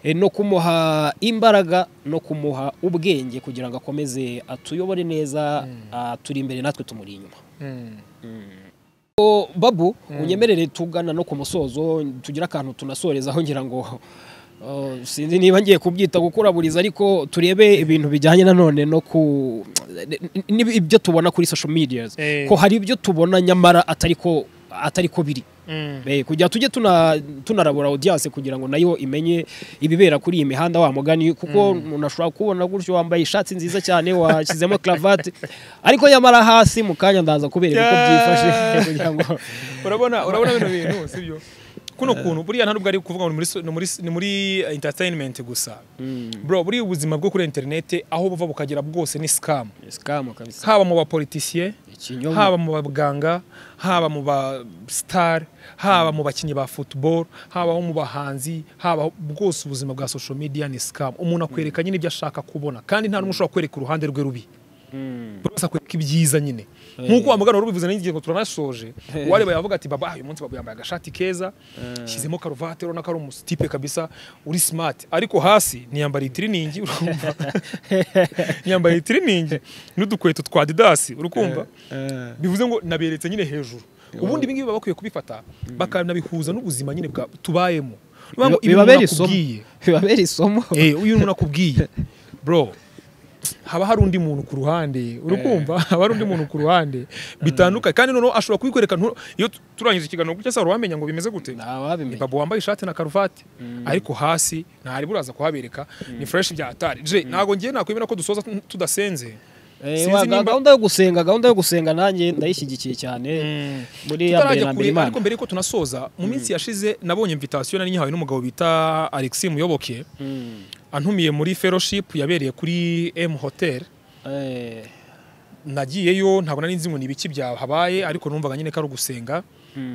eh, no kumuha imbaraga no kumuha ubwenge kugira ngo akomeze atuyobore neza aturi imbere natwe tumuri inyuma Mm. O, babu unyemerere tugana no ku musozo tugira akantu tunasorezaho ngira ngo o, sinzi niba ngiye kubyita gukuraburiza ariko turebe ibintu bijyanye nanone no ku n- n- ibyo tubona kuri social media Eh. ko hari ibyo tubona nyamara atari ko atari ko biri Mm. Eh, kugira tujye tuna- tunarabura audience kugira ngo nayo imenye ibibera kuri iyi mihanda wa mugani kuko umuntu ashobora kubona gutyo wambaye ishati nziza cyane washyizemo cravate ariko yamara hasi mu kanya ndaza kubera uko byifashe kugira ngo urabona urabona bino bintu sibyo kuno kuntu buriya nta nubwo ari kuvuga ngo ni muri so- ni muri s- ni muri entertainment gusa bro buriya ubuzima bwo kuri internet aho buva bukagera bwose ni scam scam kabisa haba mu bapolitisiye ikinyoma haba mu baganga haba mu ba star haba mu bakinnyi ba football habaho mu bahanzi haba bwose ubuzima bwa social media ni scam umuntu akwereka nyine ibyo ashaka kubona kandi nta n'umwe ushobora kwereka uruhande rwe rubi buri wese akwereka ibyiza nyine nk'uko wa mugana wari ubivuze n'igihe ngo turanasoje wareba yavuga ati baba uyu munsi baba yambaye agashati keza shyizemo karuvati urabona ko ari umusitipe kabisa uri smart ariko hasi ntiyambariye itiriningi urumva yambaye itiriningi n'udukweto twa didasi urukumva bivuze ngo naberetse nyine hejuru ubundi ibingibi baba bakwiye kubifata bakanabihuza n'ubuzima nyine bwa tubayemo Bivuga ngo ibintu bibabera isomo nakubwiye bibabera isomo Eh, uyu umuntu akubwiye bro haba hari undi muntu ku ruhande uri kumva haba hari undi muntu ku ruhande bitandukanye kandi noneho ashobora kubikwereka ntu- iyo tu- turangije ikiganiro gutya sara wamenya ngo bimeze gute nta wabimenya babu wambaye ishati na karuvati ariko hasi ntari buraza kuhabereka ni fresh bya atari je ntago ngiye nakwemera ko dusoza tu- tudasenze Eh, sinzi wa- nimba- gahunda yo gusenga gahunda yo gusenga nanjye ndayishyigikiye cyane muri ya mbere tutarajya na mbere kure ariko imana mbere yuko tunasoza mu minsi yashize nabonye invitation nari nyihawe n'umugabo bita Alexis Muyoboke antumiye muri fellowship yabereye kuri M Hotel Eh, nagiyeyo ntabwo nari nzi ngo ni ibiki byahabaye ariko numvaga nyine ko ari ugusenga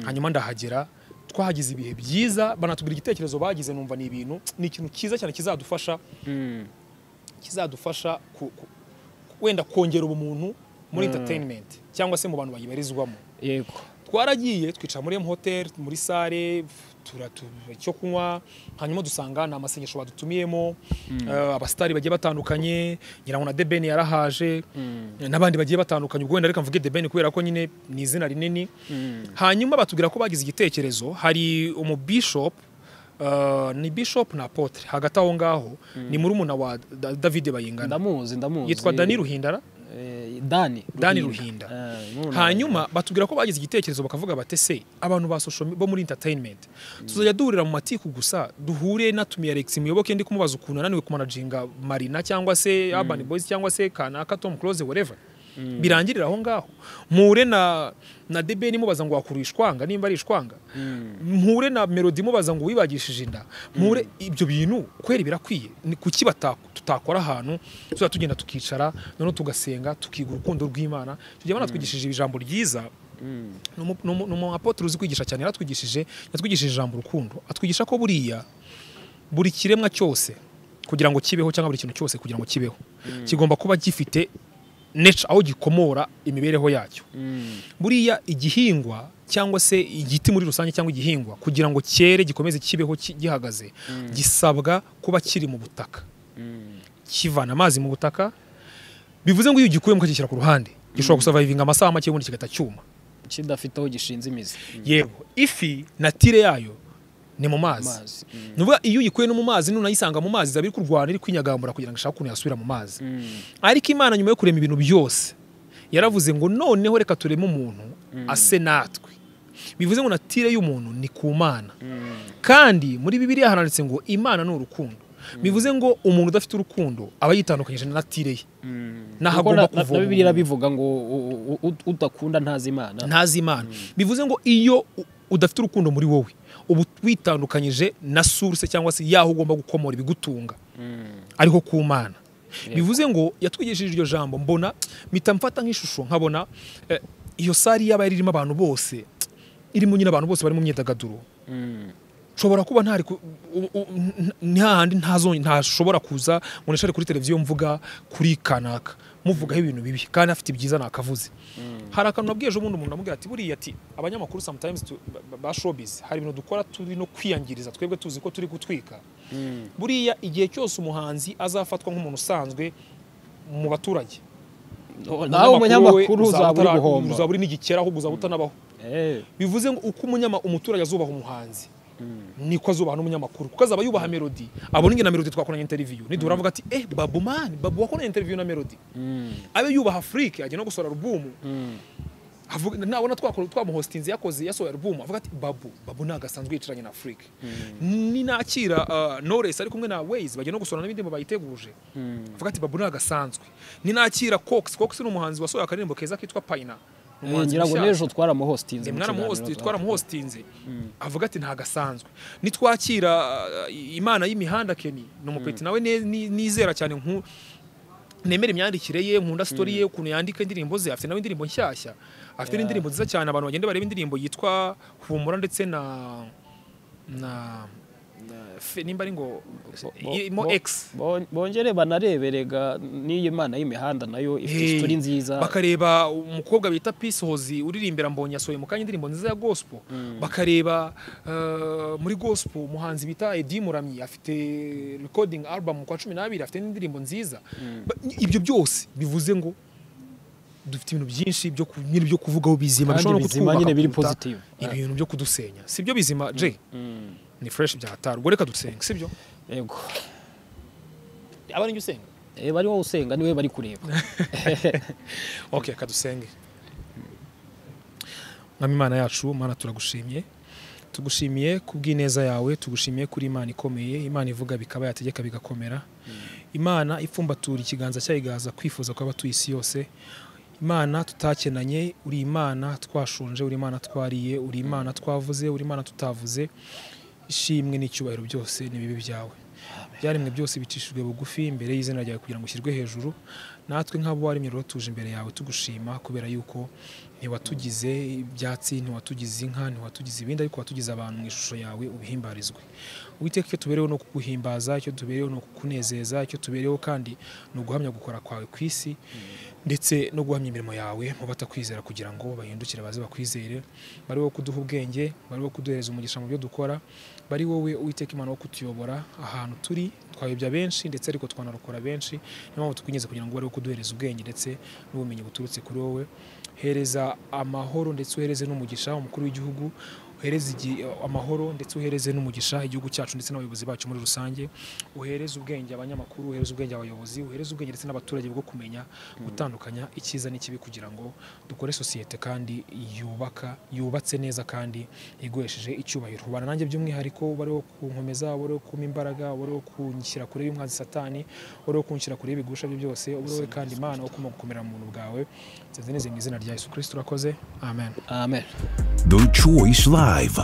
hanyuma ndahagera twahagize ibihe byiza banatubwira igitekerezo bagize numva ni ibintu ni ikintu cyiza cyane kizadufasha kizadufasha ku- ku- wenda kongera ubumuntu muri entertainment cyangwa se mu bantu bayibarizwamo yego twaragiye twicara muri hotel muri sale turatuba icyo kunywa hanyuma dusanga ni amasengesho badutumiyemo eh, abasitari bagiye batandukanye nyirango na debeni yarahaje n'abandi bagiye batandukanye ubwo wenda reka mvuge debeni kubera ko nyine ni izina rinini hanyuma batubwira ko bagize igitekerezo hari umubishop eh, ni bishop na apotre hagati aho ngaho ni muri umuna wa Da- davide bayingana ndamuzi ndamuzi yitwa dani ruhindara Eh, dani Dani Ruhinda. Eh, n'ubu na- hanyuma batubwira ko bagize igitekerezo bakavuga bati se abantu ba social me- bo muri entertainment tuzajya duhurira mu matiku gusa duhure natumiye Alex muyoboke ndi kumubaza ukuntu ananiwe kumanajinga Marina cyangwa se Urban Boys cyangwa se Kanaka Tom Close whatever birangirira aho ngaho mpure na na debeni mubaza ngo wakura ishwanga nimba ari ishwanga mpure na melody mubaza ngo wibagishije inda mpure ibyo bintu kweri birakwiye ni kuki bata- tutakora ahantu tuzajya tugenda tukicara noneho tugasenga tukiga urukundo rw'imana tujya banatwigishije ijambo ryiza N'umu- n'umu- n'umu apotre uzi kwigisha cyane yaratwigishije yatwigishije ijambo urukundo atwigisha ko buriya buri kiremwa cyose kugira ngo kibeho cyangwa buri kintu cyose kugira ngo kibeho kigomba kuba gifite nature aho gikomora imibereho yacyo buriya igihingwa cyangwa se igiti muri rusange cyangwa igihingwa kugira ngo cyere gikomeze kibeho ki- gihagaze gisabwa kuba kiri mu butaka kivana amazi mu butaka bivuze ngo iyo ugikuyemo ukagishyira ku ruhande gishobora gusavayivinga amasaha make ubundi kigahita cyuma kidafite aho gishinze imizi yego ifi natire yayo ni mu mazi amazi ni ukuvuga iyo uyikuye no mu mazi nunayisanga mu mazi izaba iri kurwana iri kwinyagambura kugira ngo ishake ukuntu yasubira mu mazi ariko imana nyuma yo kurema ibintu byose yaravuze ngo noneho reka tureme umuntu ase natwe bivuze ngo natire y'umuntu ni ku mana kandi muri bibiliya haranditse ngo imana ni urukundo bivuze ngo umuntu udafite urukundo aba yitandukanyije na natire ye Kuko n'ahagomba na- na- kuva na bibiliya irabivuga ngo u- u- u- udakunda ntazi imana ntazi imana bivuze ngo iyo u- udafite urukundo muri wowe uba witandukanyije na source cyangwa se yaho ugomba gukomora ibigutunga ariho ku mana bivuze ngo yatwigishije iryo jambo mbona mpita mfata nk'ishusho nkabona eh, iyo sari yaba yari irimo abantu bose irimo nyine abantu bose bari mu myidagaduro nshobora kuba ntari ku- u- u- n- ni hahandi ntazo- ntashobora kuza ngo nishare kuri televiziyo mvuga kuri kanaka muvugaho ibintu bibi kandi afite ibyiza nakavuze hari akantu nabwiye ejo bundi umuntu namubwira ati buriya ati abanyamakuru sometimes tu- ba- ba- ba showbiz hari ibintu dukora turi no kwiyangiriza twebwe tuzi ko turi gutwika buriya igihe cyose umuhanzi azafatwa nk'umuntu usanzwe mu baturage nawe umunyamakuru we umunyamakuru uzaba uri utara- guhomba uzaba uri n'igikera ahubwo uzaba utanabaho Eh, bivuze ngo uko umunyama umuturage azubaha umuhanzi niko azubaha n'umunyamakuru kuko azaba yubaha melody abona ingena melody twakoranye interview nidura avuga ati eh babu man babu wakoranye interview na melody abe yubaha Afrique ajya no gusora album avuga nabona twakora twamuhostinze yakoze yasohoye album avuga ati babu babu ntago asanzwe yicaranye na Afrique ni nakira uh, Knowless ari kumwe na Waze bajya no gusora n'ibindi bayiteguje avuga ati babu ntago asanzwe ni nakira Cox Cox ni umuhanzi wasohoye akaririmbo keza kitwa Paina eh, Ni umuhanzi ngira ngo mushyashya n'ejo twaramuhostinze mu mwaramuhosti kiganiro twaramuhostinze avuga ati ntago asanzwe nitwakira uh, imana y'imihanda keni ni umupeti nawe ne- ni- nizera cyane nku nemera imyandikire ye nkunda story ye ukuntu yandika indirimbo ze afite nawe indirimbo nshyashya afite n'indirimbo nziza cyane abantu bagenda bareba indirimbo yitwa humura ndetse na na fe- nimba ari ngo bo- irimo bo- x Bon- bongere banareberega n'iyo mana y'imihanda nayo ifite Hey, isitori nziza bakareba umukobwa bita Peace Hozi uririmbira mbonye yasohoye mu kanya indirimbo nziza ya gospel bakareba uh, muri gospel umuhanzi bita Eddie Muramyi afite recording album kwa 12 afite n'indirimbo nziza Ba- ibyo byose bivuze ngo dufite ibintu byinshi byo ku- nyine byo kuvugaho bizima Kandi bishobora no bizima kutwubaka nyine biri kuruta positive. ibintu byo kudusenya si byo bizima Jay ni fresh byatarugo reka dusenge si byo yego abari njye usenga Eh, bari wowe usenga niwe bari kureba ok reka dusenge mwami imana yacu mana turagushimye tugushimiye ku bw'ineza yawe tugushimiye kuri imana ikomeye imana ivuga bikaba yategeka bigakomera imana ipfumbatura ikiganza cyayo igahaza kwifuza kuba abatuye isi yose imana tutakenanye uri imana twashonje uri imana twariye uri imana twavuze uri imana tutavuze ishimwe n'icyubahiro byose ni bibi byawe byaremwe byose bicishijwe bugufi imbere y'izina ryawe kugira ngo ushyirwe hejuru natwe nk'abo waremye rero tuje imbere yawe tugushima kubera yuko ntiwatugize ibyatsi ntiwatugize inka ntiwatugize ibindi ariko watugize abantu mu ishusho yawe ubihimbarizwe Uwiteka icyo tubereyeho ni ukuguhimbaza icyo tubereyeho ni ukukunezeza icyo tubereyeho kandi ni uguhamya gukora kwawe ku isi ndetse no guhamya imirimo yawe mu batakwizera kugira ngo bahindukire baze bakwizere bari wo kuduha ubwenge bari wo kuduhereza umugisha mu byo dukora bari wowe uwiteka imana wo kutuyobora ahantu turi twayobya benshi ndetse ariko twanarokora benshi niyo mpamvu tukwinjiza kugira ngo bari wo kuduhereza ubwenge ndetse n'ubumenyi buturutse kuri wowe hereza amahoro ndetse uhereze n'umugisha umukuru w'igihugu uhereze igi- amahoro ndetse uhereze n'umugisha igihugu cyacu ndetse n'abayobozi bacu muri rusange uhereze ubwenge abanyamakuru uhereze ubwenge abayobozi uhereze ubwenge ndetse n'abaturage bwo kumenya gutandukanya icyiza n'ikibi kugira ngo dukore sosiyete kandi yubaka yubatse neza kandi iguhesheje icyubahiro ubana nanjye by'umwihariko wari wo kunkomeza wari wo kumpa imbaraga wari wo kunshyira kure y'umwanzi satani wari wo kunshyira kure y'ibigusha bye byose wari wowe kandi imana wo kuma gukomera mu buntu bwawe nzeze neza mu izina rya yesu kirisiti urakoze amen amen The Choice Live.